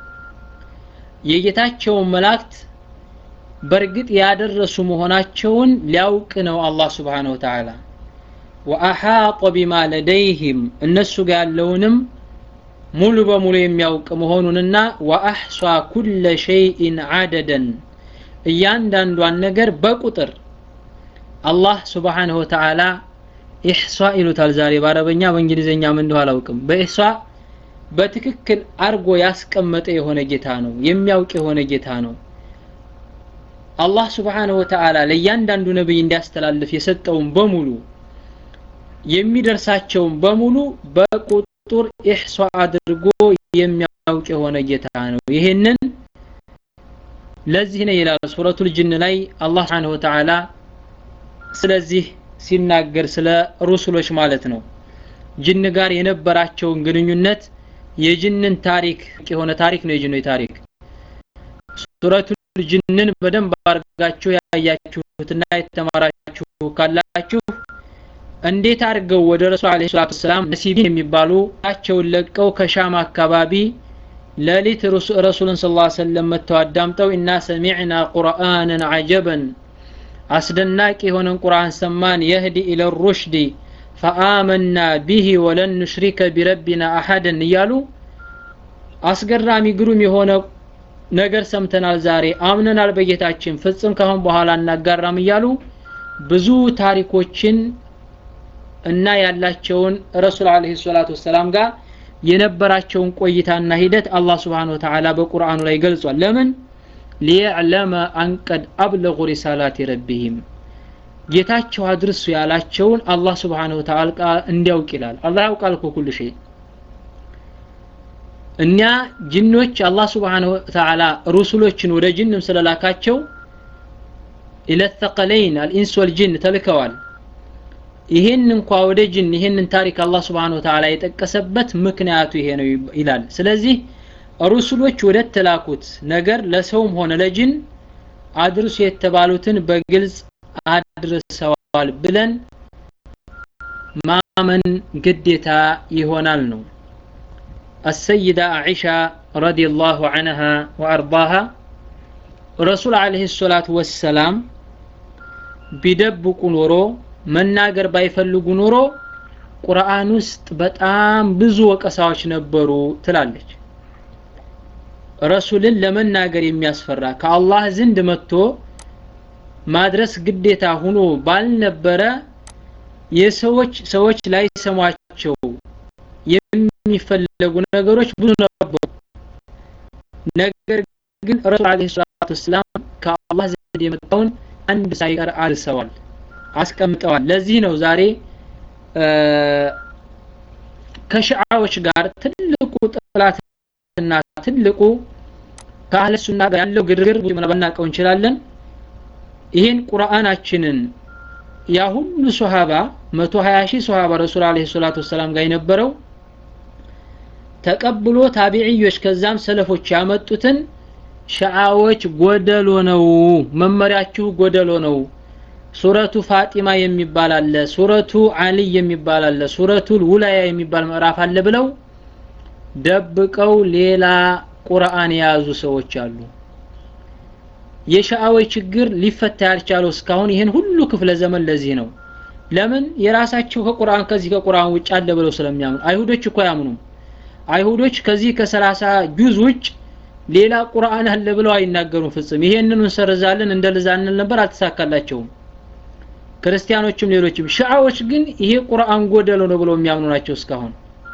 የጌታቸውን መላእክት በእርግጥ ያደረሱ መሆናቸውን ሊያውቅ ነው አላህ ስብሓነ ወተዓላ ወአሓጠ ቢማ ለደይህም እነሱ ጋር ያለውንም ሙሉ በሙሉ የሚያውቅ መሆኑንና ወአሕሷ ኩለ ሸይኢን አደደን እያንዳንዷን ነገር በቁጥር አላህ ስብሓንሁ ወተዓላ ኢሕሷ ይሉታል ዛሬ በአረበኛ በእንግሊዝኛ ምን እንደሆነ አላውቅም በኢሕሷ በትክክል አርጎ ያስቀመጠ የሆነ ጌታ ነው የሚያውቅ የሆነ ጌታ ነው አላህ ስብሓንሁ ወተዓላ ለእያንዳንዱ ነቢይ እንዲያስተላልፍ የሰጠውን በሙሉ የሚደርሳቸውን በሙሉ በቁጥር ኢሕሷ አድርጎ የሚያውቅ የሆነ ጌታ ነው ይህንን ለዚህ ነው ይላል ሱረቱል ጅን ላይ አላህ ስብሓንሁ ወተዓላ ስለዚህ ሲናገር ስለ ሩሱሎች ማለት ነው ጅን ጋር የነበራቸውን ግንኙነት የጅንን ታሪክ የሆነ ታሪክ ነው የጅኖች ታሪክ ሱረቱል ጅንን በደንብ አድርጋችሁ ያያችሁትና የተማራችሁ ካላችሁ እንዴት አድርገው ወደ ረሱል አለይሂ ሰላቱ ሰላም ነሲቢን የሚባሉ ቸውን ለቀው ከሻም አካባቢ ሌሊት ረሱልን ስ ላ ሰለም መጥተው አዳምጠው ኢና ሰሚዕና ቁርአንን አጀበን አስደናቂ የሆነን ቁርአን ሰማን የህዲ ኢለ ሩሽዲ ፈአመና ቢሂ ወለን ኑሽሪከ ቢረቢና አሐደን እያሉ አስገራሚ ግሩም የሆነ ነገር ሰምተናል ዛሬ አምነናል በጌታችን ፍጽም ካሁን በኋላ እናጋራም እያሉ ብዙ ታሪኮችን እና ያላቸውን ረሱል አለይሂ ሰላቱ ወሰላም ጋር የነበራቸውን ቆይታና ሂደት አላህ ስብሓን ወተዓላ በቁርአኑ ላይ ገልጿል ለምን ሊዕለመ አንቀድ አብለጉ ሪሳላት ረቢህም ጌታቸው አድርሱ ያላቸውን አላህ ስብሓን ወተዓላ እንዲያውቅ ይላል አላህ ያውቃል እኮ ኩል ሸይ እኛ ጅኖች አላህ ስብሓን ወተዓላ ሩሱሎችን ወደ ጅንም ስለላካቸው ኢለተቀለይን አልኢንስ ወልጅን ተልከዋል ይሄን እንኳ ወደ ጅን ይሄንን ታሪክ አላህ ስብሓን ወተዓላ የጠቀሰበት ምክንያቱ ይሄ ነው ይላል ስለዚህ ሩሱሎች ወደ ተላኩት ነገር ለሰውም ሆነ ለጅን አድርሱ የተባሉትን በግልጽ አድርሰዋል ብለን ማመን ግዴታ ይሆናል ነው السيدة عائشة رضي الله عنها وأرضاها رسول عليه الصلاة والسلام ቢደብቁ ኖሮ መናገር ባይፈልጉ ኖሮ ቁርአን ውስጥ በጣም ብዙ ወቀሳዎች ነበሩ ትላለች ረሱልን ለመናገር የሚያስፈራ ከአላህ ዘንድ መጥቶ ማድረስ ግዴታ ሁኖ ባልነበረ የሰዎች ሰዎች ላይ ሰሟቸው የሚፈለጉ ነገሮች ብዙ ነበሩ ነገር ግን ረሱል አለይሂ ሰላቱ ወሰላም ከአላህ ዘንድ የመጣውን አንድ ሳይቀር አልሰዋል አስቀምጠዋል ለዚህ ነው ዛሬ ከሽዓዎች ጋር ትልቁ ጥላትና ትልቁ ከአህለ ሱና ጋር ያለው ግርግር ባናቀው እንችላለን ይሄን ቁርአናችንን ያ ሁሉ ሶሃባ 120 ሺህ ሶሃባ ረሱል አለይሂ ሰላቱ ወሰላም ጋር የነበረው ተቀብሎ ታቢዕዮች ከዛም ሰለፎች ያመጡትን ሸዓዎች ጎደሎ ነው መመሪያችሁ ጎደሎ ነው ሱረቱ ፋጢማ የሚባል አለ ሱረቱ አልይ የሚባል አለ ሱረቱ ውላያ የሚባል ምዕራፍ አለ ብለው ደብቀው ሌላ ቁርአን የያዙ ሰዎች አሉ የሸዓዎች ችግር ሊፈታ ያልቻለው እስካሁን ይህን ሁሉ ክፍለ ዘመን ለዚህ ነው ለምን የራሳቸው ከቁርአን ከዚህ ከቁርአን ውጭ አለ ብለው ስለሚያምኑ አይሁዶች እኮ አያምኑም አይሁዶች ከዚህ ከሰላሳ ጁዝ ውጭ ሌላ ቁርአን አለ ብለው አይናገሩም ፍጽም ይሄንን እንሰርዛለን እንደልዛለን ነበር አልተሳካላቸውም ክርስቲያኖችም ሌሎችም ሻዓዎች ግን ይሄ ቁርአን ጎደሎ ነው ብለው የሚያምኑ ናቸው እስካሁን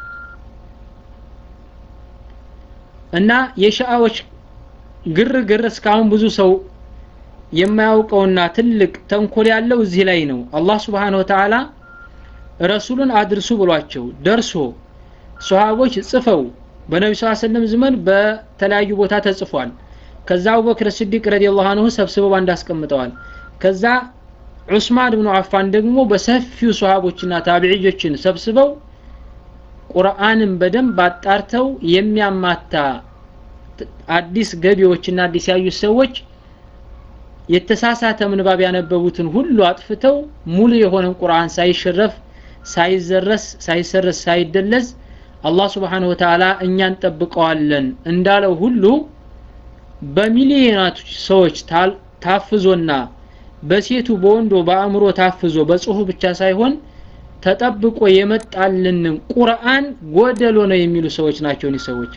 እና የሻዓዎች ግርግር እስካሁን ብዙ ሰው የማያውቀውና ትልቅ ተንኮል ያለው እዚህ ላይ ነው አላህ ስብሓን ወተዓላ ረሱሉን አድርሱ ብሏቸው ደርሶ ሶሃቦች ጽፈው በነቢ ስ ሰለም ዘመን በተለያዩ ቦታ ተጽፏል ከዛ አቡበክር ስዲቅ ረዲየላሁ አንሁ ሰብስበው አንድ አስቀምጠዋል ከዛ ዑስማን ብኑ አፋን ደግሞ በሰፊው ሶሃቦችና ታቢዕዮችን ሰብስበው ቁርአንን በደንብ አጣርተው የሚያማታ አዲስ ገቢዎችና አዲስ ያዩት ሰዎች የተሳሳተ ምንባብ ያነበቡትን ሁሉ አጥፍተው ሙሉ የሆነን ቁርአን ሳይሸረፍ ሳይዘረስ ሳይሰረስ ሳይደለዝ አላህ ስብሓንሁ ወተዓላ እኛን ጠብቀዋለን እንዳለው ሁሉ በሚሊዮናቶች ሰዎች ታፍዞና በሴቱ በወንዶ በአእምሮ ታፍዞ በጽሁፍ ብቻ ሳይሆን ተጠብቆ የመጣልንን ቁርአን ጎደሎ ነው የሚሉ ሰዎች ናቸው እኒህ ሰዎች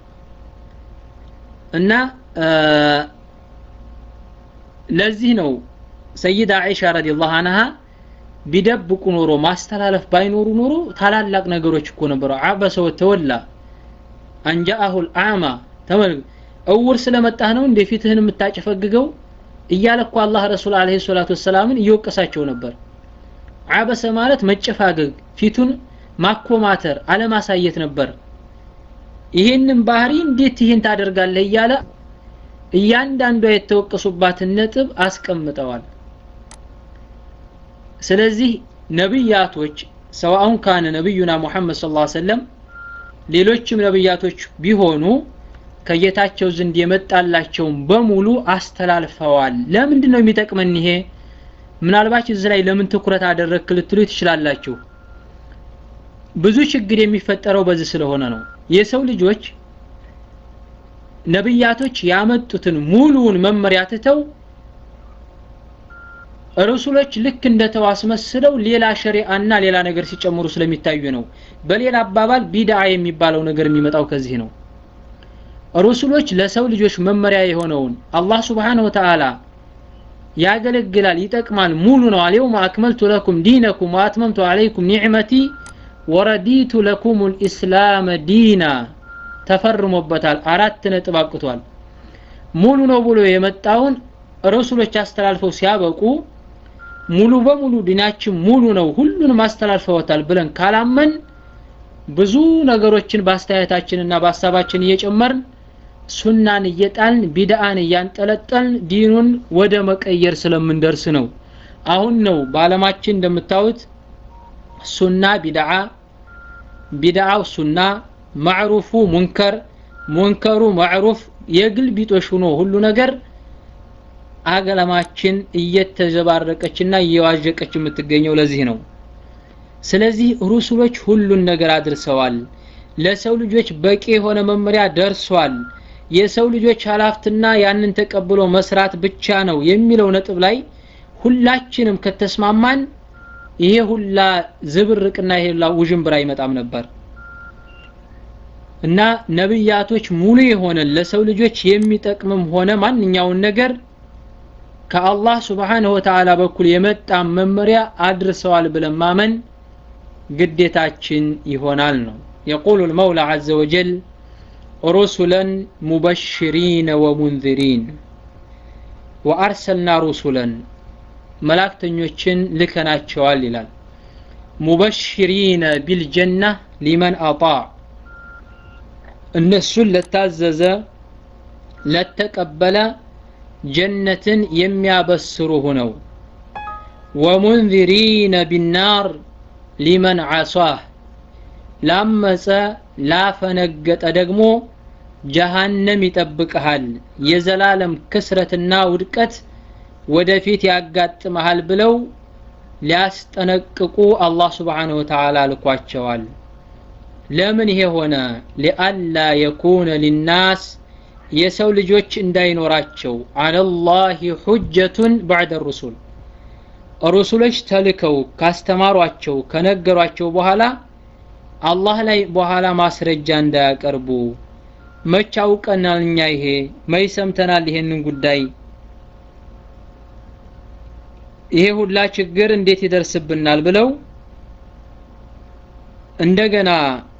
እና ለዚህ ነው ሰይዳ አይሻ ረዲየላሁ አንሃ ቢደብቁ ኖሮ ማስተላለፍ ባይኖሩ ኖሮ ታላላቅ ነገሮች እኮ ነበሩ አበሰ ወተወላ አንጃአሁል አዕማ ተመልክ እውር ስለመጣህ ነው እንደ ፊትህን የምታጨፈግገው እያለ እኮ አላህ ረሱል አለይሂ ሰላቱ ወሰላምን እየወቀሳቸው ነበር አበሰ ማለት መጨፋገግ ፊቱን ማኮማተር አለማሳየት ነበር ይሄንን ባህሪ እንዴት ይሄን ታደርጋለህ እያለ እያንዳንዷ የተወቀሱባትን ነጥብ አስቀምጠዋል ስለዚህ ነብያቶች ሰዋውን ካነ ነብዩና ሙሐመድ ሰለላሁ ዐለይሂ ወሰለም ሌሎችም ነብያቶች ቢሆኑ ከጌታቸው ዘንድ የመጣላቸውን በሙሉ አስተላልፈዋል ለምንድን ነው የሚጠቅመን ይሄ ምናልባት እዚህ ላይ ለምን ትኩረት አደረግክ ልትሉ ትችላላችሁ ብዙ ችግር የሚፈጠረው በዚህ ስለሆነ ነው የሰው ልጆች ነብያቶች ያመጡትን ሙሉውን መመሪያ ትተው ረሱሎች ልክ እንደተው አስመስለው ሌላ ሸሪዓና ሌላ ነገር ሲጨምሩ ስለሚታዩ ነው በሌላ አባባል ቢድዓ የሚባለው ነገር የሚመጣው ከዚህ ነው ረሱሎች ለሰው ልጆች መመሪያ የሆነውን አላህ ስብሓንሁ ወተዓላ ያገለግላል ይጠቅማል ሙሉ ነው አልየውም አክመልቱ ለኩም ዲነኩም ወአትመምቱ አለይኩም ኒዕመቲ ወረዲቱ ለኩም ልእስላም ዲና ተፈርሞበታል አራት ነጥብ አብቅቷል ሙሉ ነው ብሎ የመጣውን ረሱሎች አስተላልፈው ሲያበቁ ሙሉ በሙሉ ዲናችን ሙሉ ነው ሁሉንም አስተላልፈውታል ብለን ካላመን ብዙ ነገሮችን በአስተያየታችንና በሀሳባችን እየጨመርን ሱናን እየጣልን ቢድአን እያንጠለጠልን ዲኑን ወደ መቀየር ስለምንደርስ ነው አሁን ነው በአለማችን እንደምታዩት ሱና ቢድዓ ቢድዓው ሱና ማዕሩፉ ሙንከር ሙንከሩ ማዕሩፍ የግል ቢጦሽ ሆኖ ሁሉ ነገር አገለማችን እየተዘባረቀችና እየዋዠቀች የምትገኘው ለዚህ ነው ስለዚህ ሩሱሎች ሁሉን ነገር አድርሰዋል ለሰው ልጆች በቂ የሆነ መመሪያ ደርሷል የሰው ልጆች ሀላፍትና ያንን ተቀብሎ መስራት ብቻ ነው የሚለው ነጥብ ላይ ሁላችንም ከተስማማን ይሄ ሁላ ዝብርቅና ይሄ ሁላ ውዥንብር አይመጣም ነበር እና ነብያቶች ሙሉ የሆነ ለሰው ልጆች የሚጠቅምም ሆነ ማንኛውን ነገር ከአላህ ስብሓንሁ ወተዓላ በኩል የመጣ መመሪያ አድርሰዋል ብለን ማመን ግዴታችን ይሆናል ነው የቁሉ ልመውላ ዘ ወጀል ሩሱለን ሙበሽሪነ ወሙንذሪን ወአርሰልና ሩሱለን መላእክተኞችን ልከናቸዋል ይላል ሙበሽሪነ ቢልጀና ሊመን አጣ እነሱን ለታዘዘ ለተቀበለ ጀነትን የሚያበስሩ ሁነው ወሙንذሪነ ቢናር ሊመን ዓሷህ ላመፀ ላፈነገጠ ደግሞ ጀሃነም ይጠብቅሃል የዘላለም ክስረትና ውድቀት ወደፊት ያጋጥመሃል ብለው ሊያስጠነቅቁ አላህ ስብሓንሁ ወተዓላ ልኳቸዋል ለምን ይሄ ሆነ ሊአላ የኩነ ሊናስ የሰው ልጆች እንዳይኖራቸው አለላህ ሁጀቱን ባዕደ ሩሱል ሩሱሎች ተልከው ካስተማሯቸው ከነገሯቸው በኋላ አላህ ላይ በኋላ ማስረጃ እንዳያቀርቡ መች አውቀናል እኛ ይሄ መች ሰምተናል ይሄንን ጉዳይ ይሄ ሁላ ችግር እንዴት ይደርስብናል ብለው እንደገና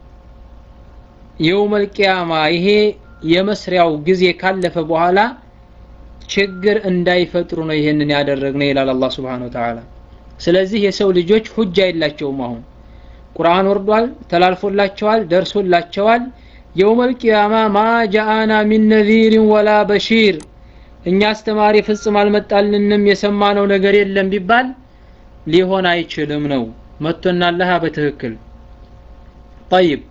የውመል ቂያማ ይሄ የመስሪያው ጊዜ ካለፈ በኋላ ችግር እንዳይፈጥሩ ነው ይሄንን ያደረግነው ይላል አላህ Subhanahu Wa Ta'ala ስለዚህ የሰው ልጆች ሁጃ የላቸውም አሁን ቁርአን ወርዷል ተላልፎላቸዋል ደርሶላቸዋል የውመል ቂያማ ማ ጃአና ሚን ነዚር ወላ በሺር እኛ አስተማሪ ፍጽም አልመጣልንም የሰማነው ነገር የለም ቢባል ሊሆን አይችልም ነው መጥቶናለህ በትክክል طيب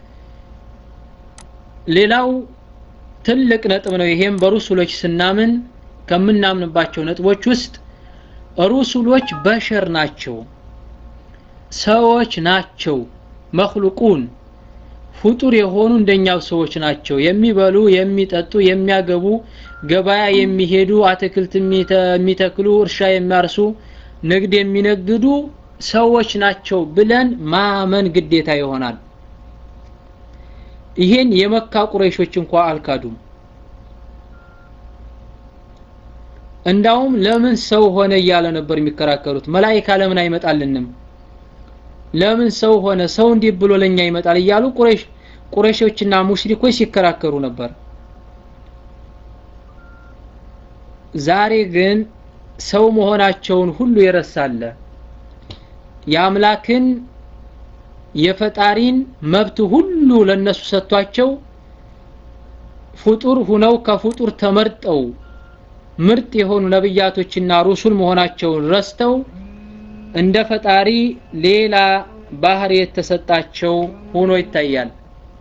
ሌላው ትልቅ ነጥብ ነው ይሄም በሩሱሎች ስናምን ከምናምንባቸው ነጥቦች ውስጥ ሩሱሎች በሸር ናቸው ሰዎች ናቸው መክሉቁን ፍጡር የሆኑ እንደኛው ሰዎች ናቸው የሚበሉ የሚጠጡ የሚያገቡ ገበያ የሚሄዱ አትክልት የሚተክሉ እርሻ የሚያርሱ ንግድ የሚነግዱ ሰዎች ናቸው ብለን ማመን ግዴታ ይሆናል ይሄን የመካ ቁረይሾች እንኳ አልካዱም እንዳውም ለምን ሰው ሆነ እያለ ነበር የሚከራከሩት መላይካ ለምን አይመጣልንም ለምን ሰው ሆነ ሰው እንዲህ ብሎ ለኛ ይመጣል እያሉ ቁረይሽ ቁረይሾችና ሙሽሪኮች ሲከራከሩ ነበር ዛሬ ግን ሰው መሆናቸውን ሁሉ የረሳለ የአምላክን የፈጣሪን መብት ሁሉ ለነሱ ሰጥቷቸው ፍጡር ሁነው ከፍጡር ተመርጠው ምርጥ የሆኑ ነብያቶችና ሩሱል መሆናቸውን ረስተው እንደ ፈጣሪ ሌላ ባህሪ የተሰጣቸው ሆኖ ይታያል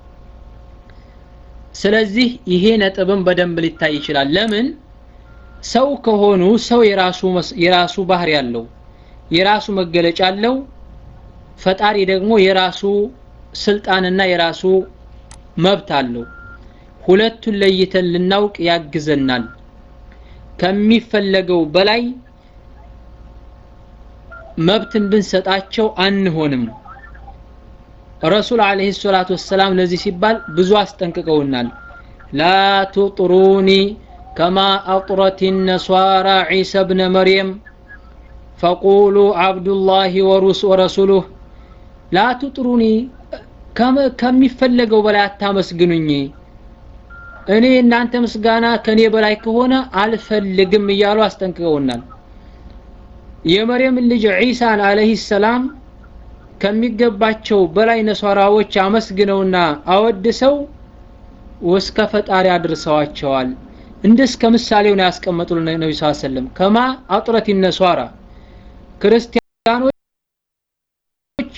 ስለዚህ ይሄ ነጥብም በደንብ ሊታይ ይችላል ለምን ሰው ከሆኑ ሰው የራሱ የራሱ ባህሪ ያለው የራሱ መገለጫ አለው ፈጣሪ ደግሞ የራሱ ስልጣንና የራሱ መብት አለው ሁለቱን ለይተን ልናውቅ ያግዘናል ከሚፈለገው በላይ መብትን ብንሰጣቸው አንሆንም ረሱል አለይሂ ሰላቱ ወሰላም ለዚህ ሲባል ብዙ አስጠንቅቀውናል ላ ቱጥሩኒ ከማ አጥረት ነሷራ ዒሳ ብነ መርየም ፈቁሉ አብዱላህ ወረሱሉህ ላ ቱጥሩኒ ከሚፈለገው በላይ አታመስግኑኝ እኔ እናንተ ምስጋና ከኔ በላይ ከሆነ አልፈልግም እያሉ አስጠንቅቀውናል የመርየም ልጅ ዒሳን አለይሂ ሰላም ከሚገባቸው በላይ ነሷራዎች አመስግነውና አወድሰው እስከ ፈጣሪ አድርሰዋቸዋል እንደ እስከ ምሳሌው ነው ያስቀመጡልን ነቢ ስ ሰለም ከማ አጥረት ነሷራ ክርስቲያኖች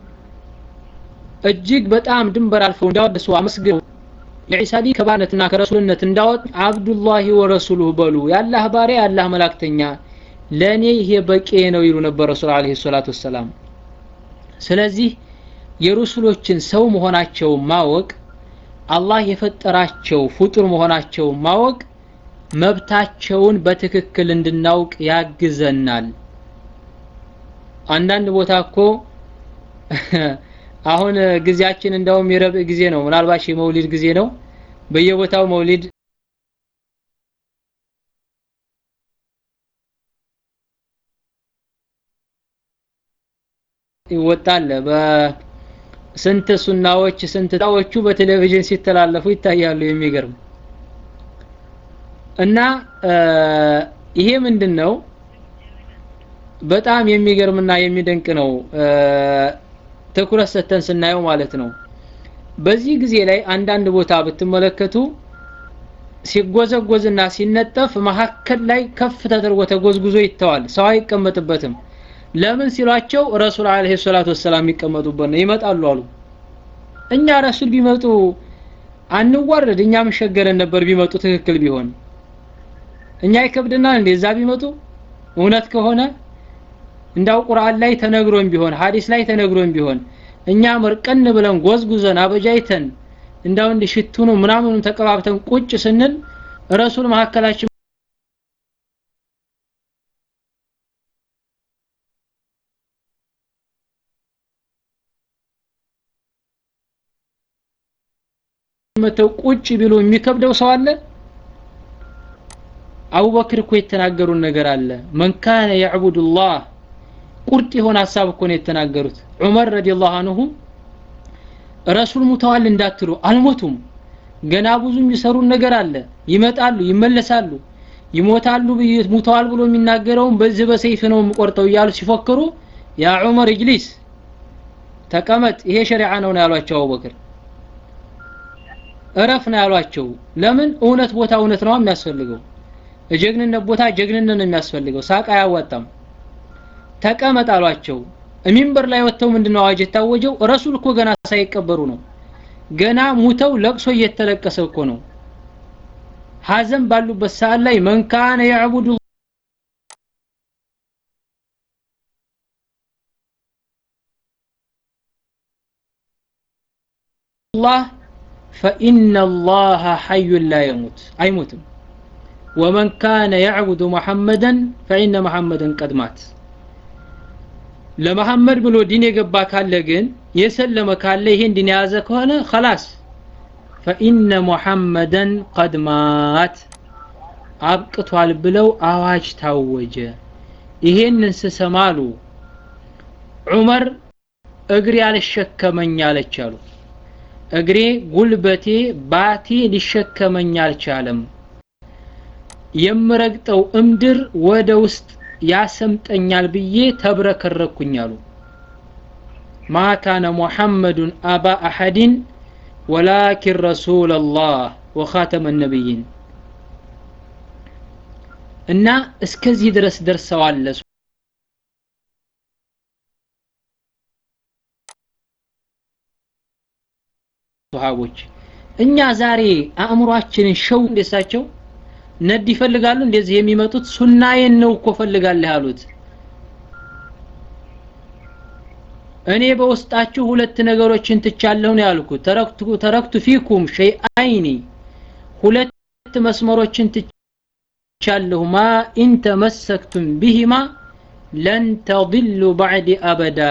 እጅግ በጣም ድንበር አልፈው እንዳወደሱ አመስግነው የዒሳ ልጅ ከባርነትና ከረሱልነት እንዳወጥ አብዱላሂ ወረሱሉሁ በሉ የአላህ ባሪያ የአላህ መላክተኛ ለእኔ ይሄ በቂ ነው ይሉ ነበር ረሱል አለይሂ ሰላቱ ወሰላም ስለዚህ የሩሱሎችን ሰው መሆናቸው ማወቅ አላህ የፈጠራቸው ፍጡር መሆናቸው ማወቅ መብታቸውን በትክክል እንድናውቅ ያግዘናል አንዳንድ ቦታ እኮ አሁን ጊዜያችን እንደውም የረብዕ ጊዜ ነው ምናልባት የመውሊድ ጊዜ ነው በየቦታው መውሊድ ይወጣል በስንት ሱናዎች ስንት ዳዎቹ በቴሌቪዥን ሲተላለፉ ይታያሉ የሚገርም እና ይሄ ምንድን ነው በጣም የሚገርምና የሚደንቅ ነው ትኩረት ሰተን ስናየው ማለት ነው በዚህ ጊዜ ላይ አንዳንድ ቦታ ብትመለከቱ ሲጎዘጎዝና ሲነጠፍ መሀከል ላይ ከፍ ተደርጎ ተጎዝጉዞ ይተዋል ሰው አይቀመጥበትም ለምን ሲሏቸው ረሱል አለይሂ ሰላቱ ወሰላም የሚቀመጡበት ነው ይመጣሉ አሉ እኛ ረሱል ቢመጡ አንዋረድ እኛ መሸገረን ነበር ቢመጡ ትክክል ቢሆን እኛ ይከብድናል እንዴ እዛ ቢመጡ እውነት ከሆነ እንዳው ቁርአን ላይ ተነግሮን ቢሆን ሐዲስ ላይ ተነግሮን ቢሆን እኛ መርቀን ብለን ጎዝጉዘን አበጃይተን እንዳው እንዲ ሽቱ ነው ምናምኑን ተቀባብተን ቁጭ ስንል ረሱል መካከላችን መተው ቁጭ ቢሉ የሚከብደው ሰው አለ አቡበክር እኮ የተናገሩን ነገር አለ መን ካነ ያዕቡዱላህ ቁርጥ የሆነ ሀሳብ እኮ ነው የተናገሩት ዑመር ረዲየላሁ አንሁ ረሱል ሙተዋል እንዳትሉ አልሞቱም ገና ብዙ የሚሰሩን ነገር አለ ይመጣሉ ይመለሳሉ ይሞታሉ ሙተዋል ብሎ የሚናገረውን በዚህ በሰይፍ ነው የምቆርጠው እያሉ ሲፎክሩ ያ ዑመር እጅሊስ ተቀመጥ ይሄ ሸሪዓ ነው ነው ያሏቸው አቡበክር እረፍ ነው ያሏቸው ለምን እውነት ቦታ እውነት ነው የሚያስፈልገው የጀግንነት ቦታ ጀግንነት ነው የሚያስፈልገው ሳቅ አያዋጣም ተቀመጥ አሏቸው ሚንበር ላይ ወጥተው ምንድነው አዋጅ የታወጀው ረሱል እኮ ገና ሳይቀበሩ ነው ገና ሙተው ለቅሶ እየተለቀሰ እኮ ነው ሀዘን ባሉበት ሰዓት ላይ መን ካነ ያዕቡዱ الله فإن الله حي لا يموت أي موتم ومن كان يعبد محمدا فإن محمدا قد مات ለመሐመድ ብሎ ዲን የገባ ካለ ግን የሰለመ ካለ ይሄን ዲን የያዘ ከሆነ خلاص فإن محمدا قد مات አብቅቷል ብለው አዋጅ ታወጀ ይሄንን ስሰማሉ ዑመር እግሬ አልሸከመኝ አለች አሉ እግሬ ጉልበቴ ባቴ ሊሸከመኝ አልቻለም የምረግጠው እምድር ወደ ውስጥ ያሰምጠኛል ብዬ ተብረከረኩኝ አሉ ማ ካነ ሙሐመዱን አባ አሐድን ወላኪን ረሱል ላህ ወኻተመ ነቢይን እና እስከዚህ ድረስ ደርሰዋል ሱሐቦች እኛ ዛሬ አእምሯችንን ሸው እንደሳቸው ነድ ይፈልጋሉ እንደዚህ የሚመጡት ሱናዬን ነው እኮ ፈልጋለህ ያሉት እኔ በውስጣችሁ ሁለት ነገሮችን ትቻለሁ ነው ያልኩት ተረክቱ ተረክቱ ፊኩም ሸይአይኒ ሁለት መስመሮችን ትቻለሁ ማ ኢን ተመሰክቱም ቢሂማ ለን ተضሉ ባዕድ አበዳ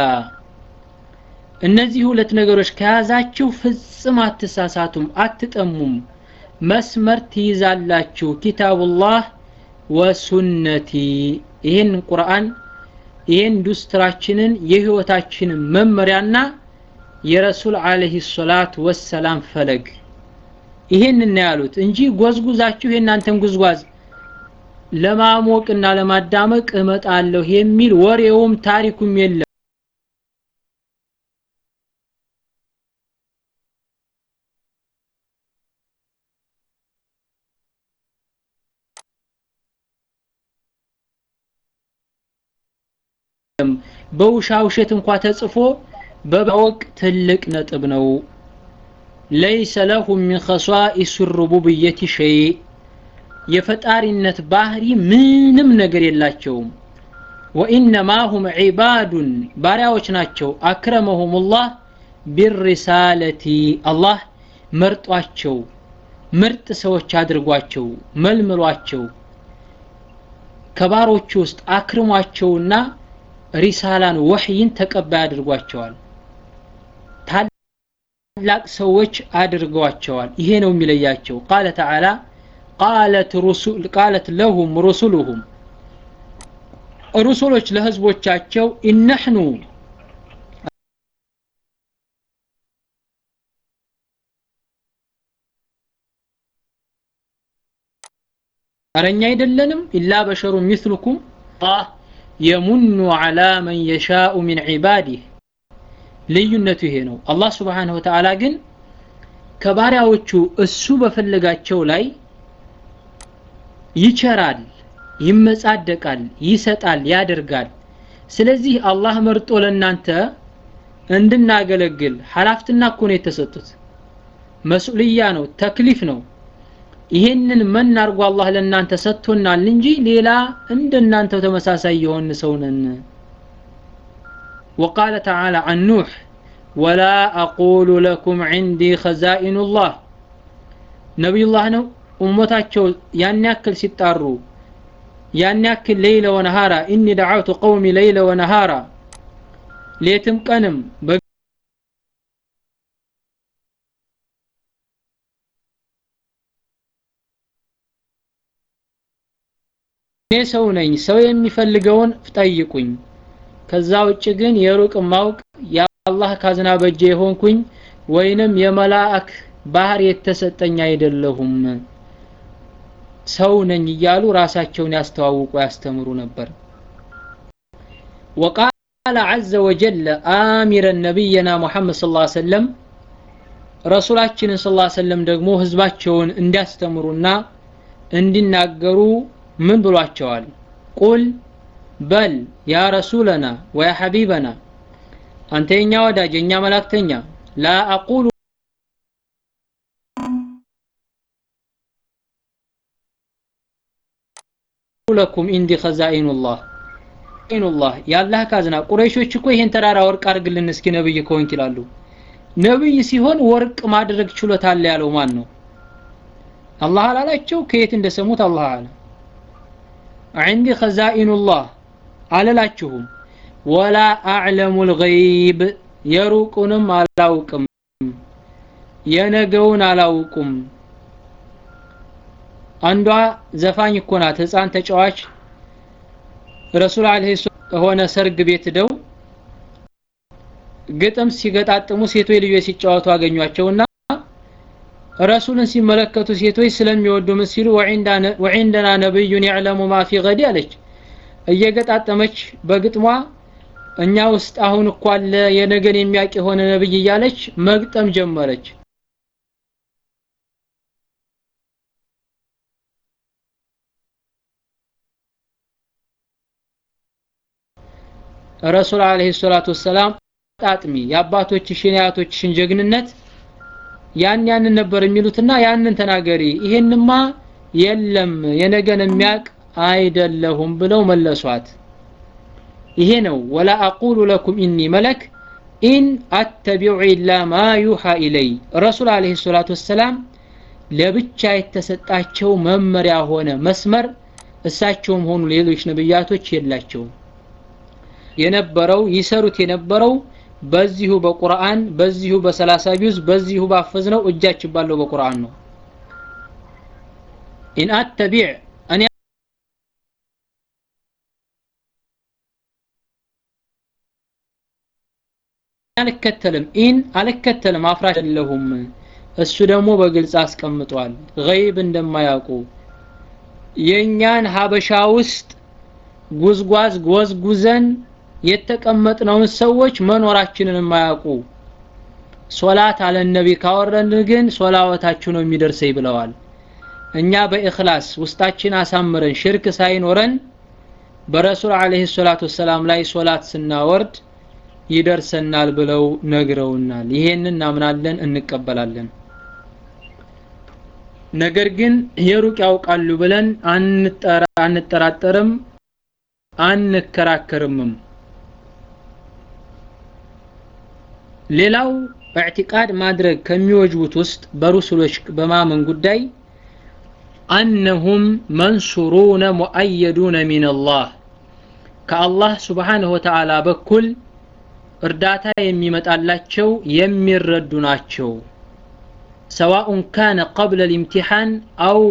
እነዚህ ሁለት ነገሮች ከያዛችሁ ፍጽም አትሳሳቱም አትጠሙም መስመር ትይዛላችሁ ኪታቡላህ ወሱነቲ ይህን ቁርአን ይህን ዱስትራችንን የህይወታችንን መመሪያና የረሱል አለህ ሰላት ወሰላም ፈለግ ይሄን ነው ያሉት እንጂ ጎዝጉዛችሁ የእናንተን ጉዝጓዝ ለማሞቅና ለማዳመቅ እመጣለሁ የሚል ወሬውም ታሪኩም የለም በውሻ ውሸት እንኳ ተጽፎ በማወቅ ትልቅ ነጥብ ነው ለይሰ ለሁም ሚን ኸሷኢስ ሩቡብየቲ ሸይ የፈጣሪነት ባህሪ ምንም ነገር የላቸውም ወኢነማ ሁም ዒባዱን ባሪያዎች ናቸው አክረመሁም ላህ ቢሪሳለቲ አላህ መርጧቸው ምርጥ ሰዎች አድርጓቸው መልምሏቸው ከባሮቹ ውስጥ አክርሟቸውና ሪሳላን ወህይን ተቀባይ አድርጓቸዋል ታላቅ ሰዎች አድርገዋቸዋል ይሄ ነው የሚለያቸው ቃለ ተዓላ ቃለት ሩሱል ቃለት ለሁም ሩሱሉሁም ሩሱሎች ለህዝቦቻቸው ኢነሕኑ አረኛ አይደለንም ኢላ በሸሩ ሚስሉኩም አላህ የሙኑ አላ መን የሻኡ ሚን ዒባዲህ ልዩነቱ ይሄ ነው አላህ ስብሓንሁ ወተዓላ ግን ከባሪያዎቹ እሱ በፈለጋቸው ላይ ይቸራል ይመጻደቃል ይሰጣል ያደርጋል ስለዚህ አላህ መርጦ ለእናንተ እንድናገለግል ሀላፍትና እኮ ነው የተሰጡት መስኡልያ ነው ተክሊፍ ነው ይሄንን መን አርጎ አላህ ለእናንተ ሰጥቶናል እንጂ ሌላ እንደናንተው ተመሳሳይ የሆን ሰው ነን وقال تعالى عن نوح ولا أقول لكم عندي خزائن الله نبي الله ነው ኡመታቸው ያን ያክል ሲጣሩ ያን ያክል ሌይለ ወነሃራ ኢኒ ደዓውቱ ቀውሚ ሌይለ ወነሃራ ሌትም ቀንም እኔ ሰው ነኝ ሰው የሚፈልገውን ጠይቁኝ ከዛ ውጭ ግን የሩቅ ማውቅ የአላህ ካዝና በጀ የሆንኩኝ ወይንም የመላእክ ባህር የተሰጠኝ አይደለሁም ሰው ነኝ እያሉ ራሳቸውን ያስተዋውቁ ያስተምሩ ነበር وقال عز وجل آمرا نبينا محمد صلى الله عليه وسلم ረሱላችንን ስ ላ ሰለም ደግሞ ህዝባቸውን እንዲያስተምሩና እንዲናገሩ ምን ብሏቸዋል ቁል በል ያ ረሱለና ወያ ሐቢበና አንተ የኛ ወዳጅ የኛ መላእክተኛ ላ አቁሉ ለኩም ኢንዲ ኸዛኢኑላህ ኢኑላህ የአላህ ካዝና ቁረይሾች እኮ ይሄን ተራራ ወርቅ አድርግልን እስኪ ነብይ ከሆንክ ይላሉ ነብይ ሲሆን ወርቅ ማድረግ ችሎታ አለ ያለው ማን ነው አላህ አላላቸው ከየት እንደሰሙት አላህ አለ عندي خزائن الله አለላችሁም ወላ አዕለሙ الغيب የሩቁንም አላውቅም የነገውን አላውቁም አንዷ ዘፋኝ እኮ ናት ህፃን ተጫዋች ረሱል አለይሂ ሆነ ሰርግ ቤት ደው ግጥም ሲገጣጥሙ ሴቶች ልጆች ሲጫወቱ አገኟቸውና ረሱልን ሲመለከቱ ሴቶች ስለሚወዱ ምን ሲሉ ወዒንደና ነብዩን ያዕለሙ ማ ፊ ገዲ አለች እየገጣጠመች በግጥሟ እኛ ውስጥ አሁን እኮ አለ የነገን የሚያውቅ የሆነ ነብይ እያለች መግጠም ጀመረች ረሱል አለይሂ ሰላቱ ወሰላም ጣጥሚ የአባቶችሽን የአያቶችሽን ጀግንነት ያን ያንን ነበር የሚሉትና ያንን ተናገሪ ይሄንማ የለም የነገን የሚያቅ አይደለሁም ብለው መለሷት ይሄ ነው ወላ አቁሉ ለኩም ኢኒ መለክ ኢን አተቢዑ ኢላ ማ ዩሃ ኢለይ ረሱል አለይሂ ሰላቱ ወሰላም ለብቻ የተሰጣቸው መመሪያ ሆነ መስመር እሳቸውም ሆኑ ሌሎች ነብያቶች የላቸውም የነበረው ይሰሩት የነበረው በዚሁ በቁርአን በዚሁ በሰላሳ ቢውዝ በዚሁ ባፈዝነው እጃችን ባለው በቁርአን ነው ኢን አተቢዕ እኔ አልከተልም ኢን አልከተልም አፍራሽ አይደለሁም እሱ ደግሞ በግልጽ አስቀምጧል ገይብ እንደማያውቁ የእኛን ሀበሻ ውስጥ ጉዝጓዝ ጎዝጉዘን የተቀመጥነውን ሰዎች መኖራችንን የማያውቁ ሶላት አለ ነቢ ካወረን ግን ሶላወታችሁ ነው የሚደርሰኝ ብለዋል እኛ በእክላስ ውስጣችን አሳምረን ሽርክ ሳይኖረን በረሱል አለይሂ ሰላቱ ወሰላም ላይ ሶላት ስናወርድ ይደርሰናል ብለው ነግረውናል ይሄንን እናምናለን እንቀበላለን ነገር ግን የሩቅ ያውቃሉ ብለን አንጠራጠርም አንከራከርምም ሌላው اعتقاد ማድረግ ከሚወጅቡት ውስጥ በሩሱሎች በማመን ጉዳይ أنهم منصورون مؤيدون من الله ከአላህ ስብሓንሁ ወተዓላ በኩል እርዳታ የሚመጣላቸው የሚረዱ ናቸው ሰዋኡን ካነ ቀብለ ልምቲሓን አው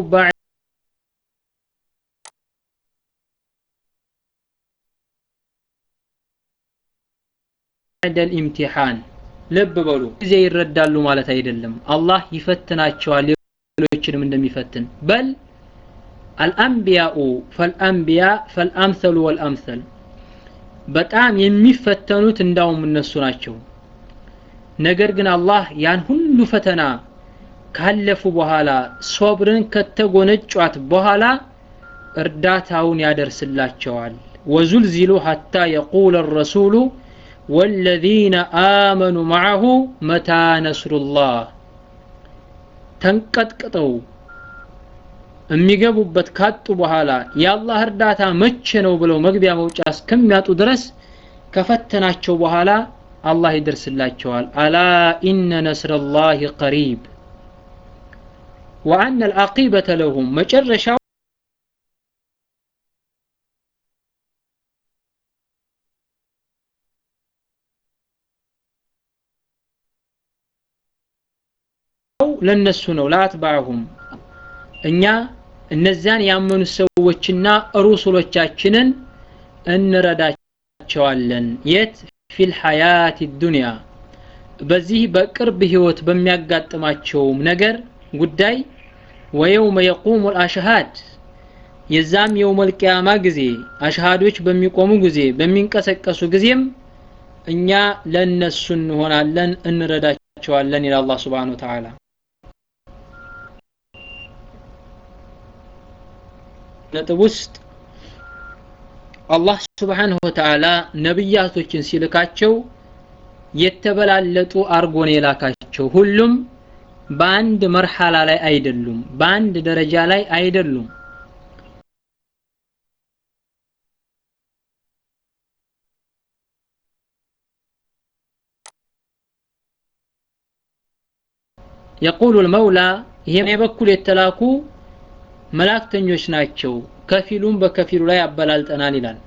ባዕደ ልኢምቲሓን ልብ በሉ ጊዜ ይረዳሉ ማለት አይደለም አላህ ይፈትናቸዋል ሌሎችንም እንደሚፈትን በል አልአንቢያኡ ፈልአንቢያ ፈልአምሰሉ ወልአምሰል በጣም የሚፈተኑት እንዳውም እነሱ ናቸው ነገር ግን አላህ ያን ሁሉ ፈተና ካለፉ በኋላ ሶብርን ከተጎነጯት በኋላ እርዳታውን ያደርስላቸዋል ወዙልዚሉ ሐታ የቁለ ረሱሉ والذين آمنوا معه متى نصر الله ተንቀጥቅጠው የሚገቡበት ካጡ በኋላ የአላህ እርዳታ መቼ ነው ብለው መግቢያ መውጫ እስከሚያጡ ድረስ ከፈተናቸው በኋላ አላህ ይደርስላቸዋል አላ ኢነ ነስረላህ ቀሪብ ወአነ አልዓቂበተ ለሁም መጨረሻው ለነሱ ነው ላትባዕሁም እኛ እነዚያን ያመኑ ሰዎችና ሩሱሎቻችንን እንረዳቸዋለን የት ፊል ሐያት ዱንያ በዚህ በቅርብ ህይወት በሚያጋጥማቸውም ነገር ጉዳይ ወየውመ የቁሙ ልአሽሃድ የዛም የውመል ቂያማ ጊዜ አሽሃዶች በሚቆሙ ጊዜ በሚንቀሰቀሱ ጊዜም እኛ ለነሱ እንሆናለን እንረዳቸዋለን ይላል አላህ ስብሓን ወተዓላ ነጥብ ውስጥ አላህ ስብሓንሁ ወተዓላ ነቢያቶችን ሲልካቸው የተበላለጡ አርጎን የላካቸው ሁሉም በአንድ መርሐላ ላይ አይደሉም በአንድ ደረጃ ላይ አይደሉም የቁሉ ልመውላ ይሄ በኩል የተላኩ መላእክተኞች ናቸው ከፊሉም በከፊሉ ላይ አበላልጠናል ይላል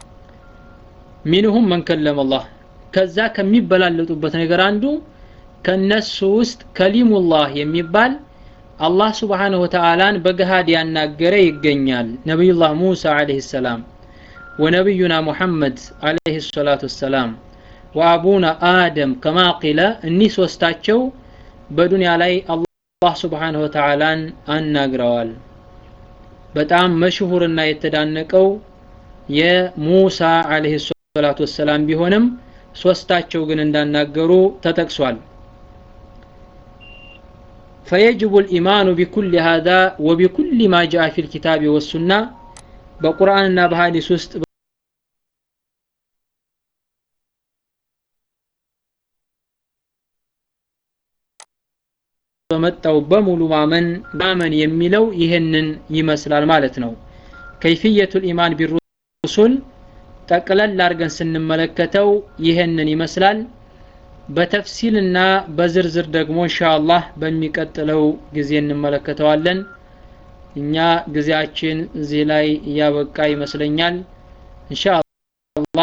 ሚንሁም መን ከለመ አላህ ከዛ ከሚበላለጡበት ነገር አንዱ ከነሱ ውስጥ ከሊሙላህ የሚባል አላህ ስብሓንሁ ወተዓላን በገሃድ ያናገረ ይገኛል ነቢዩላህ ሙሳ አለህ ሰላም ወነቢዩና ሙሐመድ አለህ ሰላቱ ወሰላም ወአቡና አደም ከማ ቂለ እኒህ ሶስታቸው በዱንያ ላይ አላህ ስብሓንሁ ወተዓላን አናግረዋል በጣም መሽሁርና የተዳነቀው የሙሳ አለህ ሰላቱ ወሰላም ቢሆንም ሶስታቸው ግን እንዳናገሩ ተጠቅሷል فيجب الإيمان بكل هذا وبكل ما جاء في الكتاب والسنة بقرآن بحديث ውስጥ በመጣው በሙሉ ማመን ማመን የሚለው ይህንን ይመስላል ማለት ነው ከይፍየቱል ኢማን ቢሩሱል ጠቅለል አድርገን ስንመለከተው ይህንን ይመስላል በተፍሲልና በዝርዝር ደግሞ ኢንሻአላህ በሚቀጥለው ጊዜ እንመለከተዋለን እኛ ጊዜያችን እዚህ ላይ እያበቃ ይመስለኛል ኢንሻአላህ